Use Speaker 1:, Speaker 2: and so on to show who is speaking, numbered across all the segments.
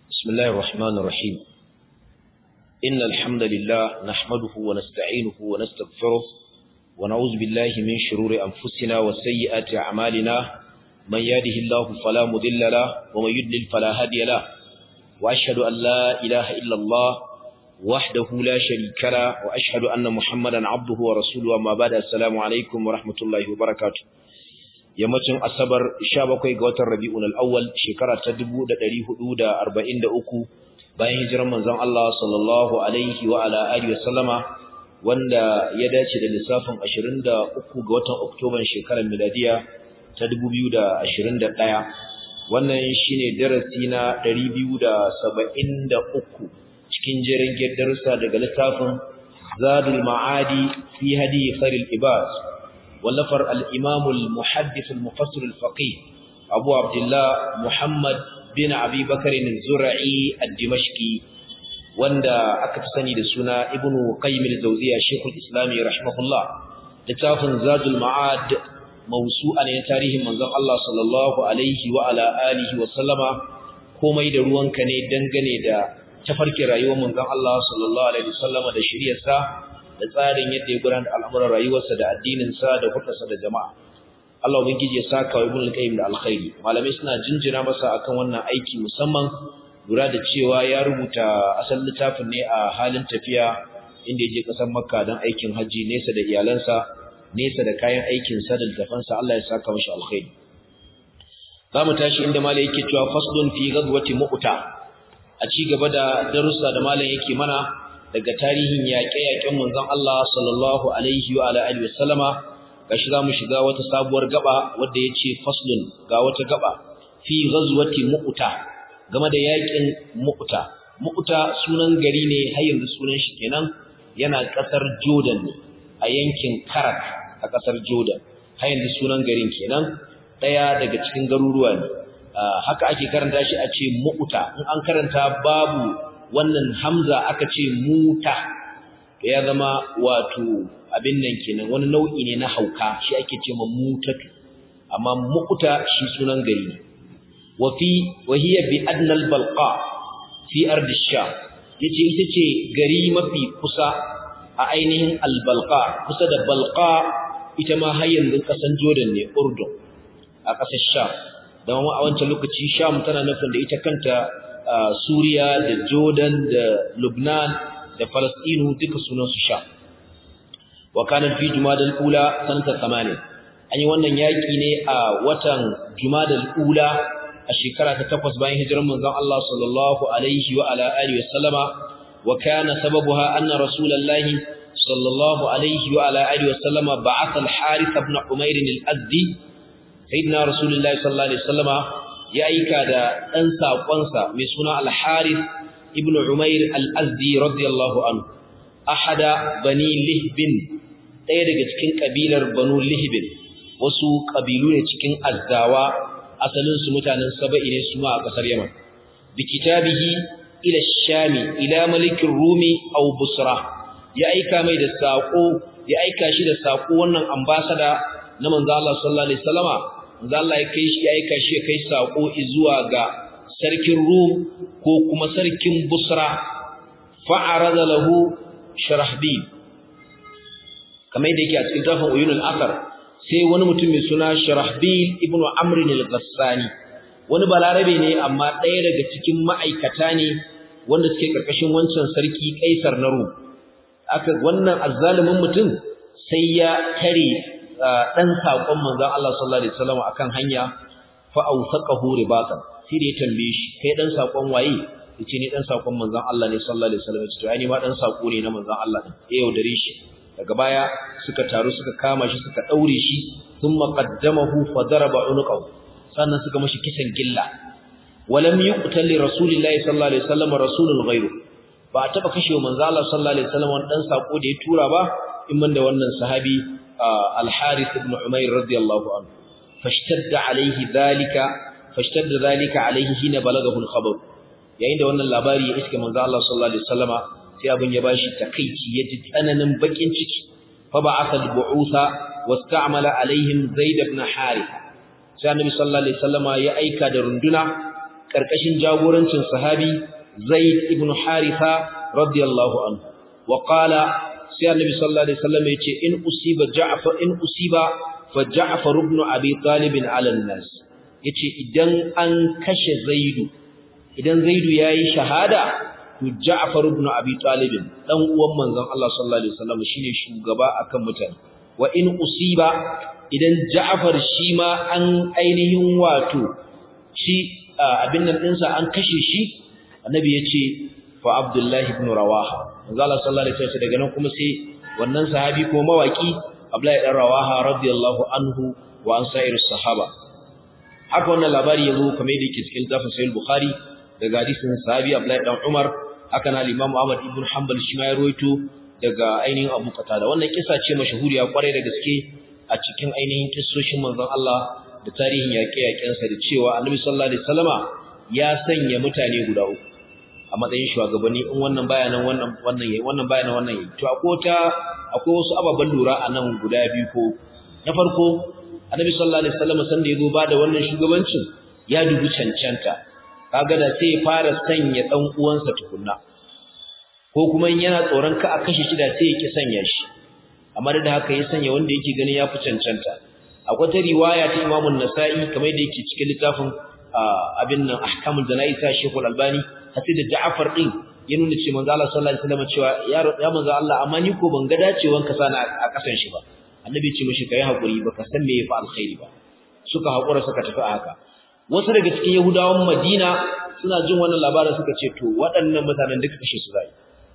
Speaker 1: بسم الله الرحمن الرحيم إن الحمد لله نحمده ونستعينه ونستغفره ونعوذ بالله من شرور أنفسنا وسيئات أعمالنا من يهده الله فلا مضل له ومن يضلل فلا هادي له وأشهد أن لا إله إلا الله وحده لا شريك له وأشهد أن محمدا عبده ورسوله وما بعد السلام عليكم ورحمة الله وبركاته yammacin asabar 17 ga watan rabi'un al-awwal shekara ta 1443 bayan hijiran manzon Allah sallallahu alaihi wa ala alihi wasallama wanda ya dace da lissafin 23 ga watan oktoban shekarar miladiya ta 2021 wannan shine darasi na 273 cikin jerin darussa daga littafin zadul ma'adi fi hadi khairil ibad ولفر الإمام المحدث المفسر الفقيه أبو عبد الله محمد بن أبي بكر الزرعي الدمشقي وندا أكتسني لسنة ابن قيم الزوزية شيخ الإسلام رحمه الله لتاف زاد المعاد موسوعا يتاريه من ذا الله صلى الله عليه وعلى آله وسلم komai da ruwanka ne dangane da tafarkin rayuwar manzon Allah sallallahu alaihi wasallam da shiriyarsa da tsarin yadda ya gudanar da al'amuran rayuwarsa da addininsa da hukunsa da jama'a. Allah ubangiji ya saka wa ibn al-qayyim da alkhairi. Malamai suna jinjina masa akan wannan aiki musamman lura da cewa ya rubuta asalin littafin ne a halin tafiya inda ya je kasar Makka don aikin haji nesa da iyalansa, nesa da kayan aikin sa da littafansa Allah ya saka mashi alkhairi. Za mu tashi inda malai yake cewa faslun fi ghazwati mu'ta. A ci gaba da darussa da malam yake mana daga tarihin yaƙe-yaƙen manzon Allah sallallahu alaihi wa ala alihi wasallama gashi zamu shiga wata sabuwar gaba wanda yace faslun ga wata gaba fi ghazwati mu'ta game da yaƙin mu'ta mu'ta sunan gari ne har yanzu sunan shi kenan yana ƙasar Jordan ne a yankin Karak a ƙasar Jordan har yanzu sunan garin kenan daya daga cikin garuruwa ne haka ake karanta shi a ce mu'ta in an karanta babu wannan hamza aka ce muta ya zama wato abin nan kenan wani nau'i ne na hauka shi ake ce ma mutatu amma mu'ta shi sunan gari ne wa fi wa hiya bi adna al balqa fi ard sham yace ita ce gari mafi kusa a ainihin al balqa kusa da balqa ita ma har yanzu kasan Jordan ne Urdun a kasar Sham da a wancan lokaci Sham tana nufin da ita kanta Suriya da Jordan da Lubnan da Falastinu duka sunansu sha. Wa kana fi Jumadal Ula sanata 80. An yi wannan yaki ne a watan Jumadal Ula a shekara ta 8 bayan hijirar manzon Allah sallallahu alaihi wa ala alihi wa sallama wa kana sababuha anna Rasulullahi sallallahu alaihi wa ala alihi wa sallama ba'atha al-Harith ibn Umair al-Azdi sayyidina Rasulullahi sallallahu alaihi wa sallama ya aika da ɗan saƙonsa mai suna al-harith ibn umair al-azdi radiyallahu anhu ahada bani lihbin ɗaya daga cikin ƙabilar banu lihbin wasu ƙabilu ne cikin azzawa asalinsu mutanen saba'i ne su ma a ƙasar yaman bi kitabihi ila shami ila malikin rumi aw busra ya aika mai da saƙo ya aika shi da saƙo wannan ambasada na manzo Allah sallallahu alaihi wasallama manzo Allah ya kai shi ya aika shi ya kai sako zuwa ga sarkin Rum ko kuma sarkin Busra fa'arada lahu Sharahbil kamar yadda yake a cikin tafin Uyunul Athar sai wani mutum mai suna Sharahbil ibn Amr al-Ghassani wani balarabe ne amma ɗaya daga cikin ma'aikata ne wanda suke karkashin wancan sarki Kaisar na Rum aka wannan azzalumin mutum sai ya tare dan sakon manzon Allah sallallahu alaihi wasallam akan hanya fa awsaqahu ribatan sai da ya tambaye shi kai dan sakon waye yace ni dan sakon manzon Allah ne sallallahu alaihi wasallam to ai ni ma dan sako ne na manzon Allah din ya yaudare shi daga baya suka taru suka kama shi suka daure shi thumma qaddamahu fa daraba unuqahu sannan suka mashi kisan gilla walam yuqtal li rasulillahi sallallahu alaihi wasallam rasulun ghayru ba taba kashe manzon Allah sallallahu alaihi wasallam dan sako da ya tura ba in man da wannan sahabi الحارث بن عمير رضي الله عنه فاشتد عليه ذلك فاشتد ذلك عليه حين بلغه الخبر yayin da wannan labari ya iske manzo Allah sallallahu alaihi wasallama sai abin ya bashi takeici yaji tsananin bakin ciki fa ba'atha al-bu'utha wasta'mala alaihim zaid ibn harith sai annabi sallallahu alaihi wasallama ya aika da runduna karkashin jagorancin sahabi Zaid ibn Haritha radiyallahu anhu wa qala sai annabi sallallahu alaihi wasallam yace in usiba Ja'far in usiba fa Ja'far ibn Abi Talib ala nas yace idan an kashe Zaidu idan Zaidu yayi shahada to Ja'far ibn Abi Talib dan uwan manzon Allah sallallahu alaihi wasallam shine shugaba akan mutane wa in usiba idan Ja'far shi ma an ainihin wato shi abin nan dinsa an kashe shi annabi yace fa Abdullah ibn Rawaha manzo Allah sallallahu alaihi wasallam daga nan kuma sai wannan sahabi ko mawaki Abdullah ibn Rawaha radiyallahu anhu wa an sa'irus sahaba haka wannan labari yazo kamar yadda yake cikin zafin sahih Bukhari daga hadisin sahabi Abdullah ibn Umar haka na Imam Ahmad ibn Hanbal shi ma ya rawaito daga ainihin Abu Qatada wannan kisa ce mashahuriya kwarai da gaske a cikin ainihin kissoshin manzon Allah da tarihin yaƙe-yaƙensa da cewa Annabi sallallahu alaihi wasallama ya sanya mutane guda uku a matsayin shugabanni in wannan bayanan wannan wannan yayi wannan bayanan wannan yayi to akwai ta akwai wasu ababan lura a nan guda biyu ko na farko Annabi sallallahu alaihi wasallama san da yazo ba da wannan shugabancin ya dubi cancanta kaga da sai fara sanya dan uwansa tukunna ko kuma yana tsoron ka a kashe shi da sai ya ki sanya shi amma da haka ya sanya wanda yake ganin ya fi cancanta akwai ta riwaya ta Imam nasai kamar da yake cikin littafin abin nan Ahkamul Jana'iz ta Sheikhul Albani hasi da Ja'far din ya nuna cewa manzo Allah sallallahu alaihi wasallam cewa ya ya manzo Allah amma ni ko ban ga dacewan ka sana a kasan shi ba annabi ce mishi kai hakuri baka san me yafi alkhairi ba suka hakura suka tafi a haka wasu daga cikin Yahudawan Madina suna jin wannan labarin suka ce to waɗannan mutanen duka kashe su zai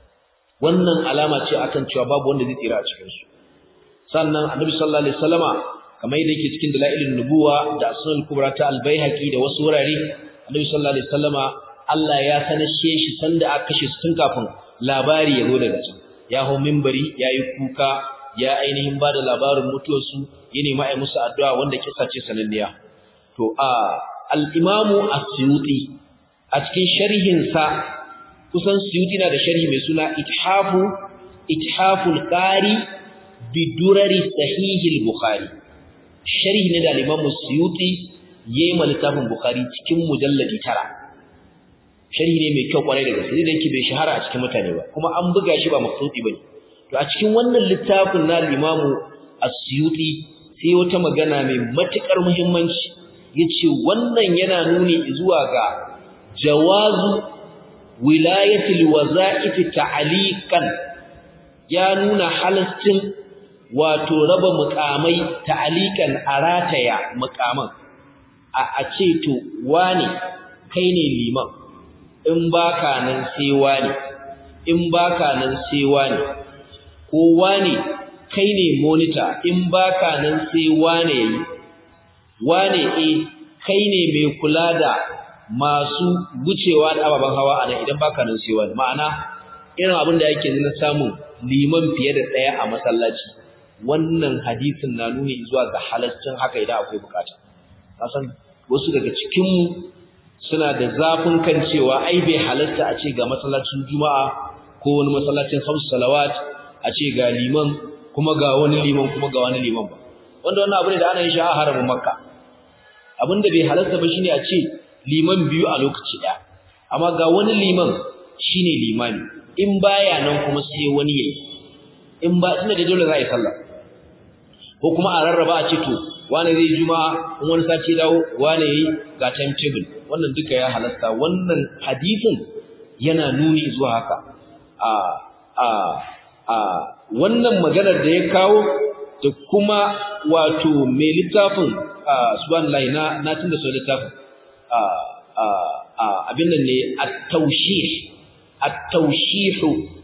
Speaker 1: wannan alama ce akan cewa babu wanda zai tsira a cikin su sannan annabi sallallahu alaihi wasallama kamar yadda yake cikin dalailin nubuwa da sunan kubra ta albayhaqi da wasu wurare annabi sallallahu alaihi wasallama Allah ya sanashe shi sanda aka kashe su tun kafin labari ya zo daga can ya hau minbari yayi kuka ya ainihin bada labarin mutuwar su ya nemi ai musu addu'a wanda kissa ce sananniya to a al-imamu as-suyuti a cikin sharhin sa kusan suyuti na da sharhi mai suna ithafu ithaful qari bidurari sahihil bukhari sharhi ne da al-imam suyuti yayi ma littafin bukhari cikin mujalladi tara sharhi ne mai kyau kwarai da gaske da yake bai shahara a cikin mutane ba kuma an buga shi ba maktubi bane to a cikin wannan littafin na al-imam as-suyuti sai wata magana mai matukar muhimmanci yace wannan yana nuni zuwa ga jawazu wilayatul waza'if ta'aliqan ya nuna halascin wato raba mukamai ta'alikan arataya mukaman a ce to wane kai ne liman in baka nan sai wane in baka nan sai wane ko wane kai ne monitor in baka nan sai wane yayi wane eh kai ne mai kula da masu gucewa da ababen hawa a nan idan baka nan sai wane ma'ana irin abin da yake na samun liman fiye da ɗaya a masallaci wannan hadisin na nuni zuwa ga halaccin haka idan akwai bukata kasan wasu daga cikinmu suna da zafin kan cewa ai bai halasta a ce ga masallacin juma'a ko wani masallacin hamsu salawat a ce ga liman kuma ga wani liman kuma ga wani liman ba wanda wannan abu ne da ana yin shi a haramin makka abin da bai halasta ba shine a ce liman biyu a lokaci ɗaya amma ga wani liman shine limani in baya nan kuma sai wani yayi in ba tunda da dole za a yi sallah ko kuma a rarraba a ce to wani zai juma'a in wani sati dawo wani yayi ga timetable wannan duka ya halasta wannan hadisin yana nuni zuwa haka a a a wannan maganar da ya kawo da kuma wato mai littafin subhanallahi na na tunda so littafin a a abin nan ne at-tawshih at-tawshih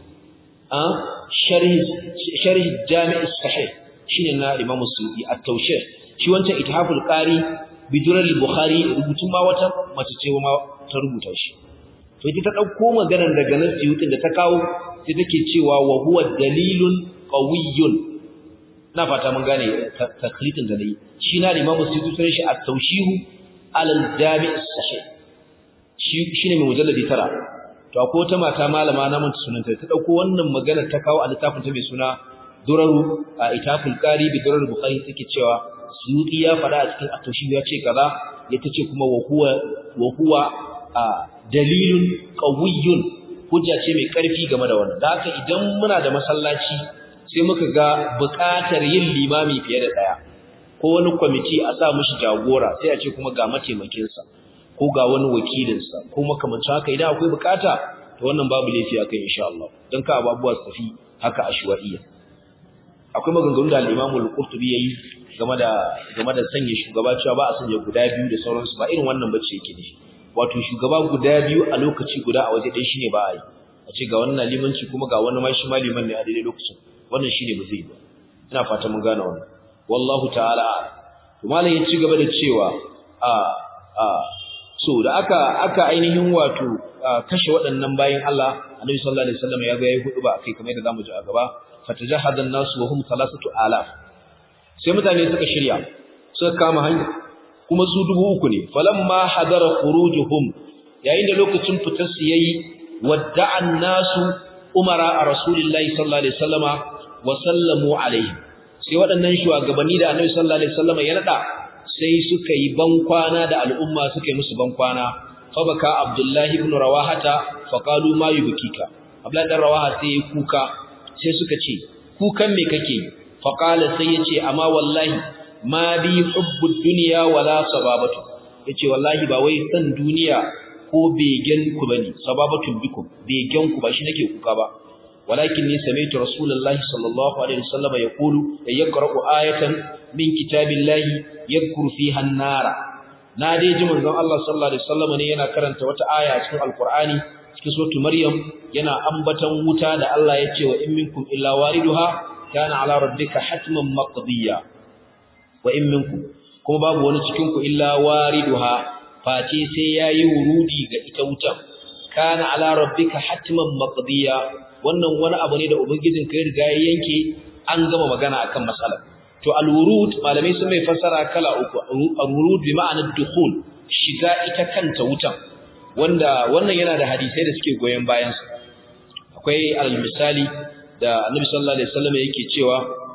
Speaker 1: a sharh sharh jami' as-sahih shine na Imam Suyuti at-tawshih shi wancan ithaful qari bidurar bukhari rubutun ma wata mace ce ma ta rubuta shi to ita ta dauko maganar daga nan Suyuti da ta kawo sai take cewa wa huwa dalilun qawiyyun na fata mun gane taklitin da nayi shi na Imam Suyuti sai shi at-tawshih al-jami' as-sahih shi shine mai mujalladi tara to akwai wata mata malama na manta sunanta ta dauko wannan magana ta kawo a littafin ta mai suna duraru a itaful qari bi durar bukhari take cewa suyuti ya fada a cikin atoshi ya ce kaza ya tace kuma wa huwa wa huwa dalilun qawiyyun hujja ce mai karfi game da wannan da haka idan muna da masallaci sai muka ga buƙatar yin limami fiye da daya ko wani kwamiti a sa mishi jagora sai a ce kuma ga mataimakinsa ko ga wani wakilinsa ko makamancin haka idan akwai bukata to wannan babu laifi akai insha Allah dan ka ababuwa su tafi haka ashwaiya akwai maganganu da al-Imam al-Qurtubi yayi game da game da sanya shugaba cewa ba a sanya guda biyu da sauransu ba irin wannan bace yake ne wato shugaba guda biyu a lokaci guda a waje ɗaya shine ba a yi a ce ga wannan limanci kuma ga wani ma shi ma liman ne a daidai lokacin wannan shine ba zai ba ina fata mun gane wannan wallahu ta'ala to malam ya ci gaba da cewa a a so da aka aka ainihin wato kashe waɗannan bayin Allah Annabi sallallahu alaihi wasallam ya ga yayi hudu ba kai kamar yadda zamu ji a gaba fatajahadan nasu wa hum thalathatu alaf sai mutane suka shirya suka kama hanya kuma su dubu uku ne falamma hadara khurujuhum yayin da lokacin fitar su yayi wadda'an nasu umara a rasulillahi sallallahu alaihi wasallama wa sallamu alaihi sai waɗannan shugabanni da Annabi sallallahu alaihi wasallama ya nada sai suka yi bankwana da al'umma suka yi musu bankwana fa baka abdullahi ibn rawahata fa qalu ma yubkika abdullahi dan rawaha sai ya kuka sai suka ce kukan me kake fa qala sai yace amma wallahi ma bi hubbud dunya wala sababatu yace wallahi ba wai san duniya ko begen ku bane sababatun bikum begen ku ba shi nake kuka ba walakin ni sami'tu rasulullahi sallallahu alaihi wasallam yaqulu yaqra'u ayatan min kitabillahi yadhkuru fiha an-nara na dai ji manzon Allah sallallahu alaihi wasallam ne yana karanta wata aya cikin alqur'ani cikin suratul maryam yana ambatan wuta da Allah ya ce wa in minkum illa wariduha kana ala rabbika hatman maqdiya wa in minkum kuma babu wani cikin ku illa wariduha face sai yayi wurudi ga ita wuta kana ala rabbika hatman maqdiya wannan wani abu ne da ubangijin kai riga ya yanke an gama magana akan matsalar to al-wurud malamai sun mai fassara kala uku al-wurud bi ma'anar dukhul shiga ita kanta wutan wanda wannan yana da hadisai da suke goyen bayan su akwai al-misali da Annabi sallallahu alaihi wasallam yake cewa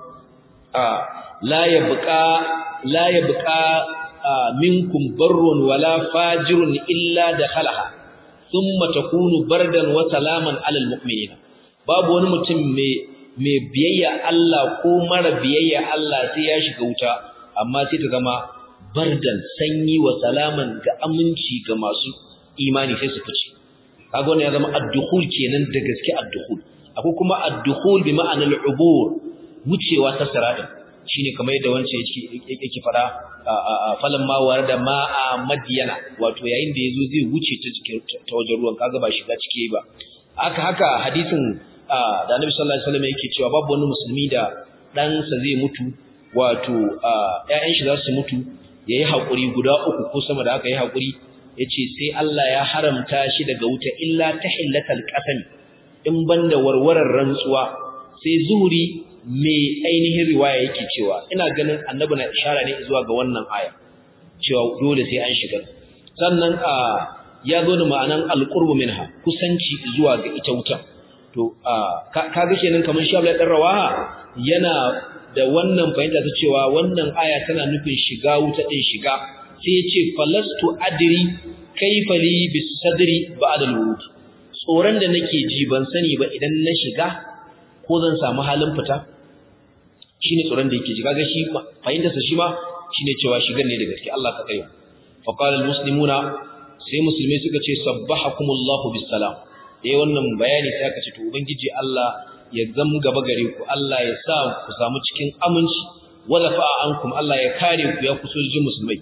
Speaker 1: a la yabqa la yabqa minkum barrun wala fajirun illa dakhalaha thumma takunu bardan wa salaman alal mu'minina babu wani mutum mai mai biyayya Allah ko mara biyayya Allah sai ya shiga wuta amma sai ta zama bardan sanyi wa salaman ga aminci ga masu imani sai su fice kaga wannan ya zama ad-dukhul kenan da gaske ad-dukhul akwai kuma ad-dukhul bi ma'anar ubur wucewa ta sirata shine kamar yadda wancan yake yake fara falan ma warada ma'a madyana wato yayin da yazo zai wuce ta cikin ta wajen ruwan kaga ba shiga cike ba haka haka hadisin da Annabi sallallahu alaihi wasallam yake cewa babu wani musulmi da ɗansa zai mutu wato ƴaƴan shi za su mutu yayi hakuri guda uku ko sama da haka yayi hakuri yace sai Allah ya haramta shi daga wuta illa tahillatal qasam in banda warwarar rantsuwa sai zuhuri mai ainihin riwaya yake cewa ina ganin Annabi na ishara ne zuwa ga wannan aya cewa dole sai an shiga sannan ya zo da ma'anan alqurbu minha kusanci zuwa ga ita wutan to kaga kenan kamar shabla dan rawaha yana da wannan fahimta ta cewa wannan aya tana nufin shiga wuta din shiga sai ya ce falastu adri kaifa li bisadri ba'da al-wurud tsoron da nake ji ban sani ba idan na shiga ko zan samu halin fita shine tsoron da yake ji kaga shi fahimtar sa shi ma shine cewa shigan ne da gaske Allah ka kai fa qala al-muslimuna sai musulmai suka ce sabbahakumullahu bis salam da wannan bayani sai aka ce to ubangiji Allah ya zam gaba gare ku Allah ya sa ku samu cikin aminci wala fa ankum Allah ya kare ku ya kusoji musulmai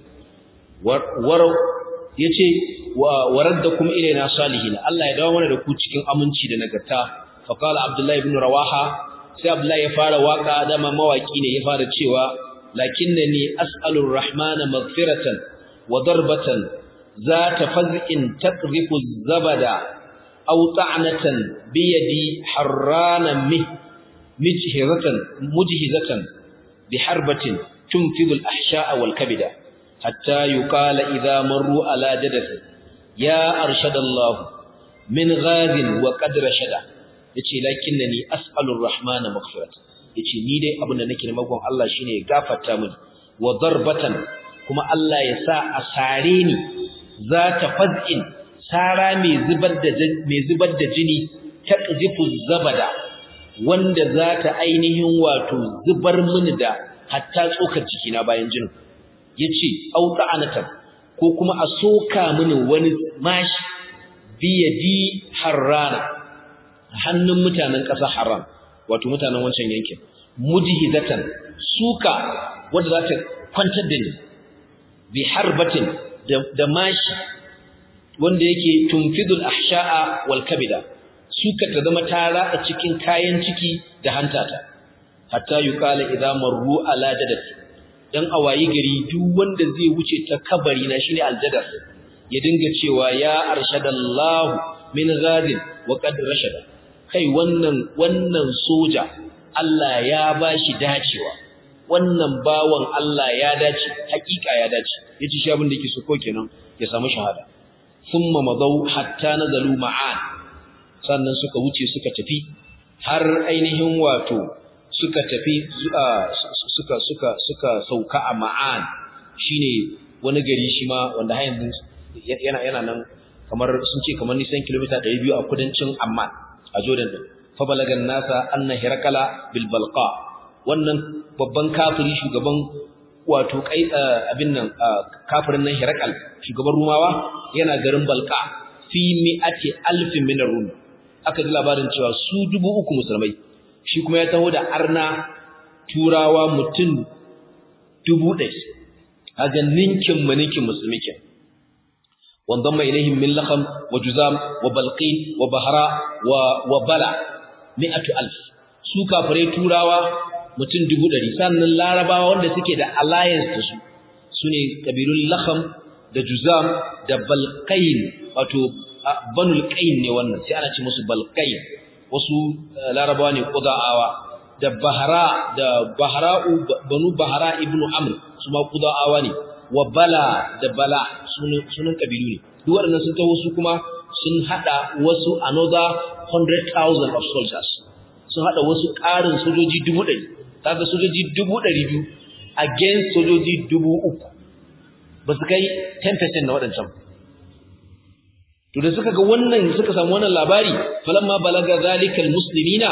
Speaker 1: war yace waraddakum ilaina salihin Allah ya dawo mana da ku cikin aminci da nagarta fa qala abdullahi ibn rawaha sai abdullahi ya fara waka da mawaki ne ya fara cewa lakinnani as'alur rahmana maghfiratan wa darbatan zata faz'in taqrifu zabada أو طعنة بيدي حرانا مه مجهزة مجهزة بحربة تنفذ الأحشاء والكبدة حتى يقال إذا مروا على جدث يا أرشد الله من غاز وقد رشد yace lakinnani as'alur rahmana maghfirat yace ni dai abin da nake neman Allah shine ya gafarta mini wa darbatan kuma Allah ya sa a sare ni za ta faz'in sara mai zubar da mai zubar da jini taqzifu zabada wanda za ta ainihin wato zubar mini da hatta tsokar jikina bayan jinin yace au ta'anatan ko kuma a soka mini wani mashi biyadi harrana hannun mutanen ƙasa haram wato mutanen wancan yankin mujhidatan suka wanda za ta kwantar da ni bi harbatin da mashi wanda yake tunfidul ahsha'a wal kabida suka ta zama tara a cikin kayan ciki da hantata hatta yuqala idza marru ala jadati dan awayi gari duk wanda zai wuce ta kabari na shine aljadar ya dinga cewa ya arshadallahu min ghadin wa qad rashada kai wannan wannan soja Allah ya bashi dacewa wannan bawan Allah ya dace hakika ya dace yace shi abin da yake so ko kenan ya samu shahada thumma madaw hatta nazalu ma'an sannan suka wuce suka tafi har ainihin wato suka tafi suka suka suka sauka a ma'an shine wani gari shi ma wanda har yanzu yana yana nan kamar sun ce kamar nisan kilomita 200 a kudancin Amman a Jordan din fa balagan nasa anna hirakala bil balqa wannan babban kafiri shugaban wato kai abin nan kafirin nan hirakal shugaban rumawa yana garin balqa fi mi'ati alfin min rum aka ji labarin cewa su dubu uku musulmai shi kuma ya taho da arna turawa mutum dubu ɗaya a ninkin maninkin musulmi ke وانضم إليهم من لخم وجزام وبلقين وبهراء وبلع مئة ألف su kafirai turawa mutum dubu ɗari sannan larabawa wanda suke da alliance da su su ne ƙabilun lakham da juzam da balqain wato banul qain ne wannan sai ana ce musu balqain wasu larabawa ne qudaawa da bahara da bahra'u banu bahara ibnu amr su ma qudaawa ne wa bala da bala sunan kabilu ne duk waɗannan sun taho su kuma sun hada wasu another 100,000 of soldiers sun hada wasu ƙarin sojoji dubu ɗari kaga sojoji dubu ɗari biyu against sojoji dubu uku ba su kai 10% na waɗancan to da suka ga wannan suka samu wannan labari falamma balaga zalikal muslimina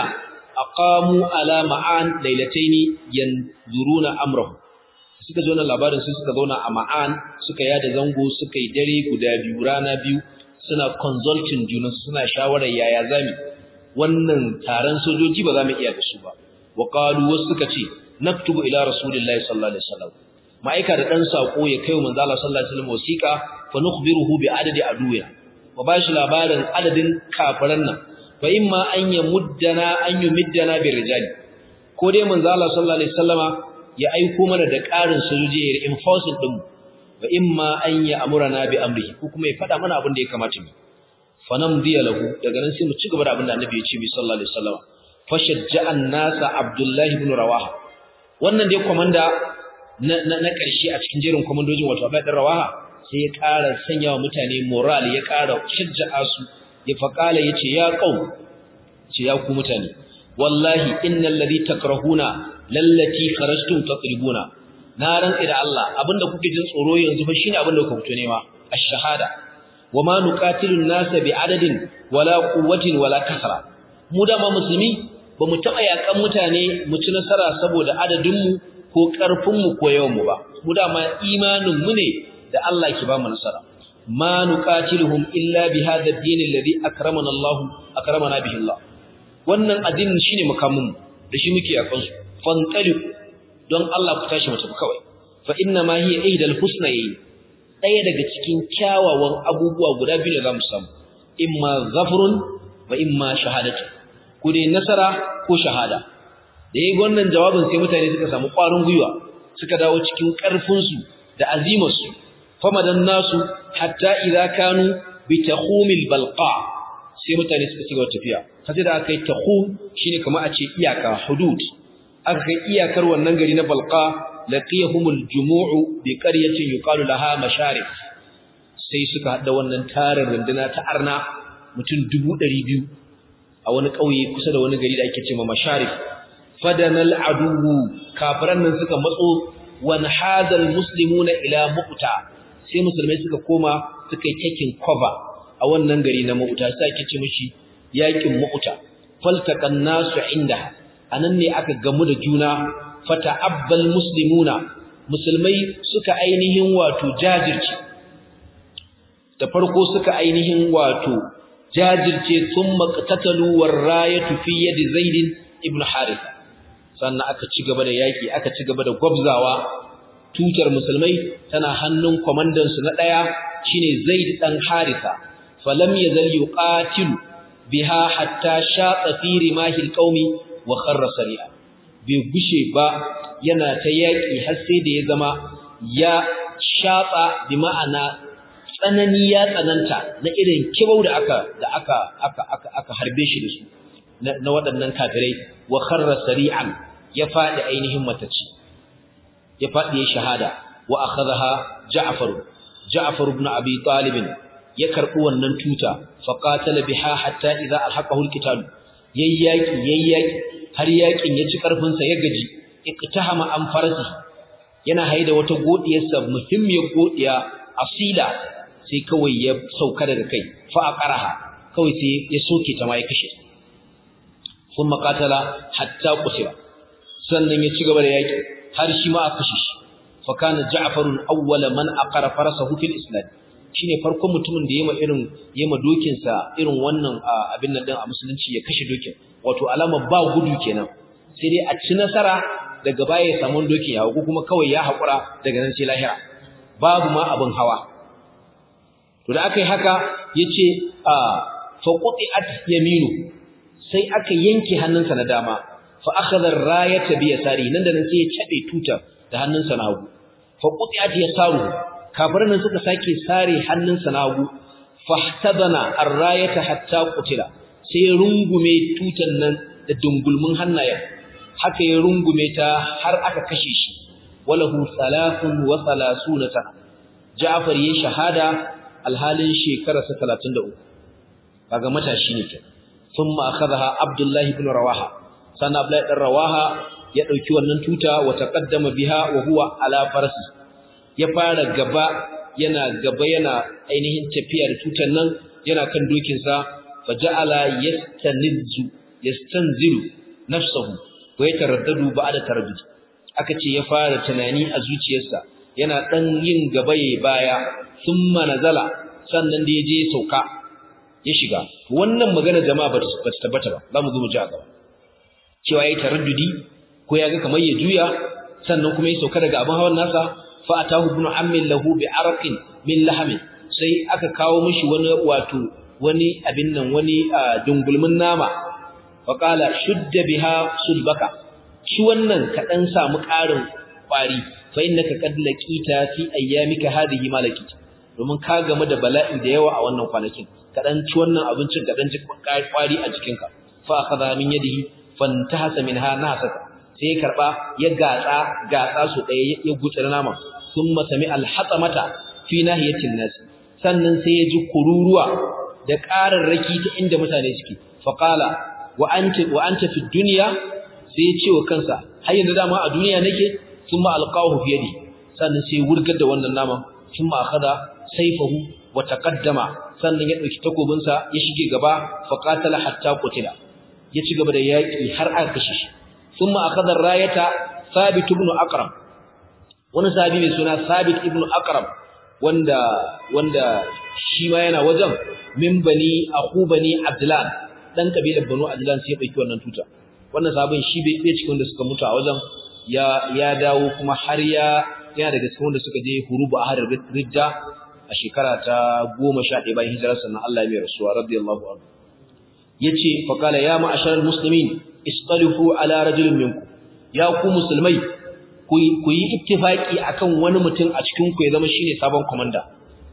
Speaker 1: aqamu ala ma'an lailataini yanzuruna amrahu suka ji wannan labarin sai suka zauna a ma'an suka yada zango suka yi dare guda biyu rana biyu suna consulting juna suna shawarar yaya zami wannan taron sojoji ba za mu iya da su ba wa qalu wasu suka ce naktubu ila rasulillahi sallallahu alaihi wasallam ma'aika da dan sako ya kai manzo Allah sallallahu alaihi wasallam wasiqa fa nukhbiruhu bi adadi aduya wa bashi labarin adadin kafiran nan fa imma an yamuddana an yumiddana bi rijali ko dai manzo Allah sallallahu alaihi wasallama ya aiko mana da ƙarin sojoji ya enforcing din wa imma an ya amurana bi amrihi ko kuma ya faɗa mana abin da ya kamata mu fa namdiya lahu daga nan sai mu ci gaba da abin da annabi ya ce bi sallallahu alaihi wasallam fa shajja'an nasa abdullahi ibn rawaha wannan dai komanda na na ƙarshe a cikin jerin komandojin wato Abdullahi ibn rawaha sai ya ƙara sanya wa mutane moral ya ƙara shajja'a su ya faqala yace ya qaum ce ya ku mutane wallahi innal ladhi takrahuna lallati kharajtum tatribuna na rantsi da Allah abinda kuke jin tsoro yanzu fa shine abinda kuka fito nema ash-shahada wama nuqatilu an-nasa bi'adadin wala quwwatin wala kasra mu da ma musulmi bamu taba yakan mutane mu ci nasara saboda adadin mu ko karfin mu ko yawan mu ba mu da ma imanin mu ne da Allah ke ba mu nasara ma nuqatiluhum illa bi hadha ad-din alladhi akramana Allah akramana bihi Allah wannan addinin shine makamin mu da shi muke yakan su fanqalib don Allah ku tashi mutum kawai fa inna ma hiya ihdal husnayn daya daga cikin kyawawan abubuwa guda biyu da zamu samu imma zafrun wa imma shahadatu ko dai nasara ko shahada da yayin wannan jawabin sai mutane suka samu ƙwarin gwiwa suka dawo cikin ƙarfin su da azimar su famadan nasu hatta idza kanu bi takhumil balqa sai mutane suka ci gaba tafiya sai da aka yi takhum shine kamar a ce iyaka hudud aka kai iyakar wannan gari na balqa laqiyahumul jumu'u bi qaryatin yuqalu laha masharif sai suka hada wannan tarin runduna ta arna mutum 200 a wani kauye kusa da wani gari da ake cewa masharif fadanal aduwu kafiran nan suka matso wan hadal muslimuna ila muqta sai musulmai suka koma suka yi taking cover a a wannan gari na Mu'ta sai ake ce mishi yakin Mu'ta faltaqan nasu inda anan ne aka gamu da juna fata'abbal muslimuna musulmai suka ainihin wato jajirce da farko suka ainihin wato jajirce thumma qatatalu warayatu fi yadi zaid ibn harith sannan aka ci gaba da yaki aka ci gaba da gwabzawa tutar musulmai tana hannun komandan su na daya shine zaid dan haritha falam yazal yuqatilu biha hatta shaqa fi rimahil qaumi wa kharra sari'a bai gushe ba yana ta yaki har sai da ya zama ya shaqa bi ma'ana tsanani ya tsananta na irin kibau da aka da aka aka aka aka harbe shi da su na waɗannan kafirai wa kharra sari'an ya fadi ainihin mataci ya fadi ya shahada wa akhadha Ja'far Ja'far ibn Abi Talib ya karbi wannan tuta fa qatala biha hatta idza alhaqahu alqital yayyaki yayyaki har yakin ya ci karfin sa ya gaji iqtahama an farasi yana haida wata godiyarsa muhimmiyar godiya asila sai kawai ya sauka daga kai fa aqaraha kawai sai ya soke ta ma ya kashe kuma qatala hatta qusira sannan ya ci gaba da yaki har shi ma aka kashe shi fa kana ja'farun awwala man aqara farasahu fil islam shine farkon mutumin da yema irin yema dokin sa irin wannan abin nan din a musulunci ya kashe dokin wato alama ba gudu kenan sai dai a ci nasara daga baya ya samu dokin ya ko kuma kawai ya hakura daga nan sai lahira babu ma abin hawa to da aka yi haka yace a fa quti'at yaminu sai aka yanke hannunsa na dama fa akhadha ar-rayata bi yasari nan da nan sai ya cabe tutar da hannunsa na hagu fa quti'at yasaru kafirin nan suka sake sare hannunsa na hagu fahtadana ar-rayata hatta qutila sai rungume tutar nan da dungulmin hannayen haka ya rungume ta har aka kashe shi walahu salafun wa salasuna sana Ja'far yayin shahada alhalin shekararsa 33 kaga matashi ne kenan thumma akhadha Abdullah ibn Rawaha sana Abdullah ibn Rawaha ya dauki wannan tuta wa taqaddama biha wa huwa ala farasi ya fara gaba yana gaba yana ainihin tafiya da tutan nan yana kan dokin sa faja'ala yastanizu yastanzilu nafsuhu wa yataraddadu ba'da taraddud aka ce ya fara tunani a zuciyarsa yana dan yin gaba yayi baya thumma nazala sannan da yaje sauka ya shiga wannan magana jama'a ba ta tabbata ba zamu zo mu ji a gaba cewa yayi taraddudi ko ya ga kamar ya juya sannan kuma ya sauka daga abin hawan nasa fa atahu ibn ammin lahu bi arqin min lahamin sai aka kawo mishi wani wato wani abin nan wani dungulmin nama fa qala shudda biha sulbaka shi wannan ka dan samu ƙarin kwari fa innaka qad laqita fi ayyamika hadhihi malaki domin ka game da bala'i da yawa a wannan kwanakin ka dan ci wannan abincin ka dan ji kwari a jikinka fa akhadha min yadihi fantahasa minha nasaka sai ya karba ya gatsa gatsa su ɗaya ya gutsira nama thumma sami alhatamata fi nahiyatin nas sannan sai ya ji kururuwa da ƙararraki ta inda mutane suke faqala wa anta wa anta fi dunya sai ya ce wa kansa har yanzu dama a duniya nake thumma alqahu fi yadi sannan sai wurgar da wannan nama thumma akhadha sayfahu wa taqaddama sannan ya dauki takobinsa ya shige gaba faqatala hatta qutila ya ci gaba da yaki har aka kashe shi thumma akhadha rayata thabit ibn aqram wani sahabi mai suna thabit ibn aqram wanda wanda shi ma yana wajen min bani akhu bani abdullah dan kabilar banu abdullah sai ya dauki wannan tuta wannan sahabin shi bai bai cikin wanda suka mutu a wajen ya ya dawo kuma har ya yana daga cikin wanda suka je hurubu ahad ridda a shekara ta 11 bayan hijirar sannan Allah ya mai rasuwa radiyallahu anhu yace fa kala ya ma'asharal muslimin istalifu ala rajulin minkum ya ku musulmai ku yi ittifaki akan wani mutum a cikin ku ya zama shine sabon komanda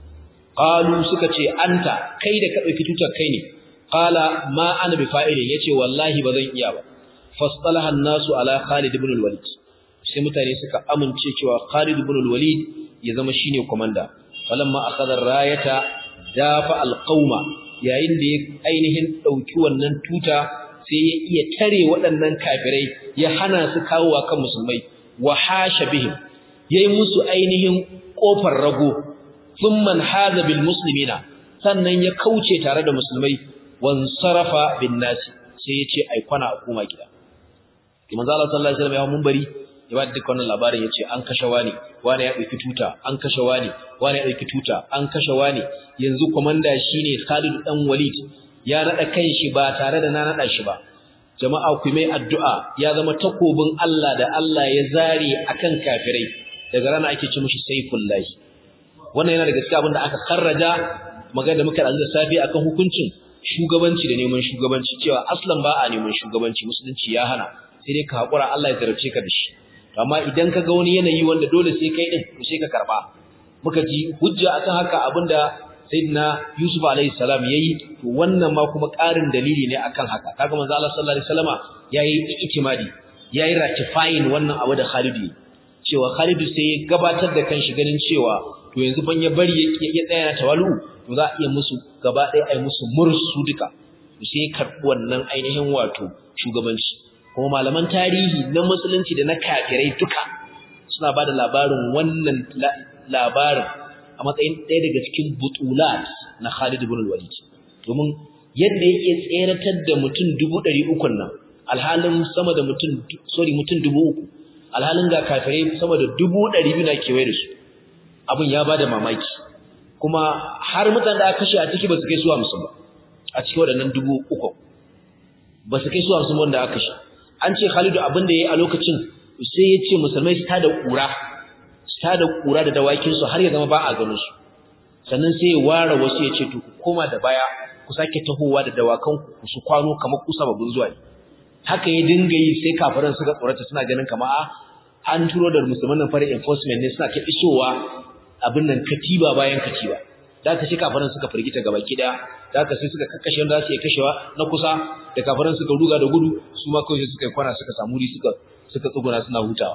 Speaker 1: qalu suka ce anta kai da ka dauki tutar kai ne qala ma ana bi fa'ilin yace wallahi bazan iya ba fastalaha an-nasu ala Khalid ibn al-Walid sai mutane suka amince cewa Khalid ibn al-Walid ya zama shine komanda falamma akhadha ar-rayata dafa al-qauma yayin da ya ainihin dauki wannan tuta sai ya iya tare waɗannan kafirai ya hana su kawowa kan musulmai wa hasha bihim yayi musu ainihin kofar rago thumma hada bil muslimina sannan ya kauce tare da musulmai wan sarafa bin nasi sai ya ce ai kwana a koma gida manzo Allah sallallahu alaihi wasallam ya munbari ya ba duk wannan labarin yace an kashe wani wani ya dauki tuta an kashe wani wani ya dauki tuta an kashe wani yanzu komanda shine Khalid dan Walid ya nada kanshi ba tare da na nada shi ba jama'a ku mai addu'a ya zama takobin Allah da Allah ya zare akan kafirai daga rana ake ci mishi saifullahi wannan yana daga cikin abin da aka karraja magana da muka da safi akan hukuncin shugabanci da neman shugabanci cewa aslan ba a neman shugabanci musulunci ya hana sai dai ka hakura Allah ya zarafce ka da shi amma idan ka ga wani yanayi wanda dole sai kai din to sai ka karba muka ji hujja akan haka abinda sayyidina Yusuf alaihi salam yayi to wannan ma kuma ƙarin dalili ne akan haka kaga manzo Allah sallallahu alaihi wasallama yayi itimadi yayi ratifying wannan abu da Khalid cewa Khalid sai ya gabatar da kanshi ganin cewa to yanzu ban ya bari ya tsaya na tawalu to za a iya musu gaba ɗaya ai musu mursu duka to sai karɓi wannan ainihin wato shugabanci kuma malaman tarihi na musulunci da na kafirai duka suna bada labarin wannan labarin a matsayin ɗaya daga cikin butulat na Khalid ibn al-Walid domin yadda yake tseratar da mutum 300 nan alhalin sama da mutum sorry mutum 3000 alhalin ga kafirai sama da 200 na kewaye da su abin ya bada mamaki kuma har mutanen da aka kashe a ciki ba su kai su 50 ba a cikin waɗannan 3000 ba su kai su 50 wanda aka kashe an ce Khalidu abin da yayi a lokacin sai ya ce musulmai su tada kura su tada kura da dawakin su har ya zama ba a ganin su sannan sai ya ware wasu ya ce to ku koma da baya ku sake tahowa da dawakan ku su kwano kamar kusa babun zuwa haka ya dinga yi sai kafiran suka tsorata suna ganin kamar an turo da musulman nan fara enforcement ne suna ta isowa abin nan katiba bayan katiba da aka shi kafiran suka firgita gaba ki daya da aka sai suka kakkashe wanda su iya kashewa na kusa da kafiran suka ruga da gudu su ma kawai suka yi kwana suka samu suka suka tsuguna suna hutawa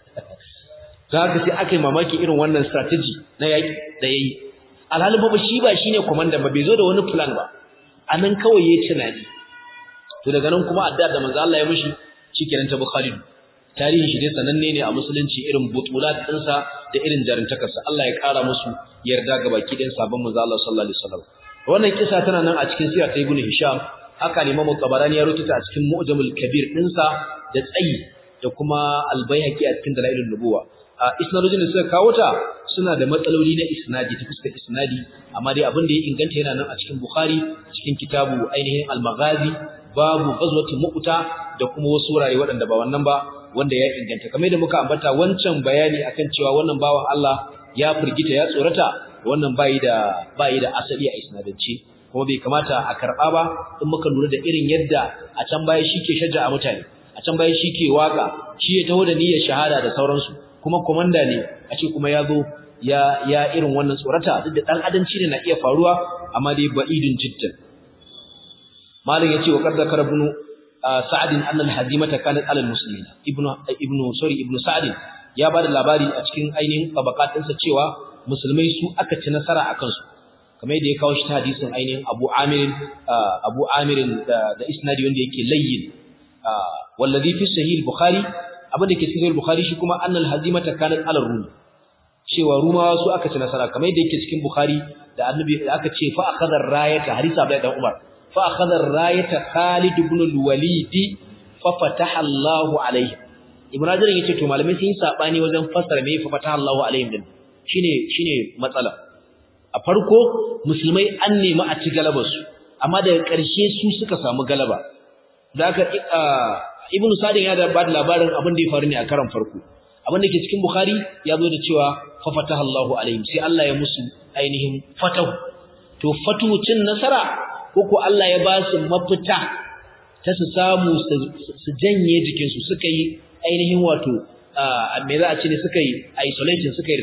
Speaker 1: da haka sai aka yi mamaki irin wannan strategy na yaƙi da yayi alhalin ba shi ba shine commander ba bai zo da wani plan ba anan kawai yayi tunani to daga nan kuma addu'a da manzo Allah ya mishi shikenan ta Bukhari tarihin shi dai sananne ne a musulunci irin butulat ɗinsa da irin jarintakarsa Allah ya ƙara musu yarda ga baki ɗin sabon manzo Allah sallallahu alaihi wasallam wannan kisa tana nan a cikin sirar ta Ibn Hisham haka ne Imam Tabarani ya rubuta a cikin Mu'jamul Kabir ɗinsa da tsayi da kuma Al-Baihaqi a cikin Dalailun Nubuwa a isnadojin da suka kawo ta suna da matsaloli na isnadi ta fuskar isnadi amma dai abin da ya inganta yana nan a cikin Bukhari cikin kitabu ainihin Al-Maghazi babu ghazwati Mu'ta da kuma wasu wurare waɗanda ba wannan ba wanda ya inganta kamar da muka ambata wancan bayani akan cewa wannan bawan Allah ya firgita ya tsorata wannan bai da bai da asali a isnadance kuma bai kamata a karba ba in muka lura da irin yadda a can baya shike shaja a mutane a can baya shike waka shi ya taho da niyyar shahada da sauransu kuma komanda ne a ce kuma ya zo ya ya irin wannan tsorata duk da dan adanci ne na iya faruwa amma dai ba'idun jiddan malam yace wa qad zakara ibn sa'd anna al-hazimata kanat ala al-muslimin ibnu ibnu sorry ibnu sa'd ya bada labari a cikin ainihin tabaqatinsa cewa musulmai su aka ci nasara akan su kamar yadda ya kawo shi ta hadisin ainihin Abu Amir Abu Amir da, da isnadi wanda yake layyin wallazi fi sahih al-Bukhari abin da ke cikin sahih al-Bukhari shi kuma annal hazimata kanat ala rum cewa rumawa su aka ci nasara kamar yadda yake cikin Bukhari da annabi da aka ce fa akhadha ar-rayata hadisi Abdullah dan Umar fa akhadha ar-rayata Khalid ibn al-Walid fa fataha Allahu alayhi Ibn Hajar yace to malamai sun yi sabani wajen fassara me fa fataha Allahu alayhim din shine shine matsala a farko musulmai an nemi a ci galabar su amma daga ƙarshe su suka samu galaba da aka ibnu sadin ya da ba da labarin abin da ya faru ne a karan farko abin da ke cikin bukhari ya zo da cewa fa fataha Allahu alaihim sai Allah ya musu ainihin fatahu to fatuhu cin nasara ko ko Allah ya ba su mafita ta su samu su janye jikinsu suka yi ainihin wato me za a ce ne suka yi isolation suka yi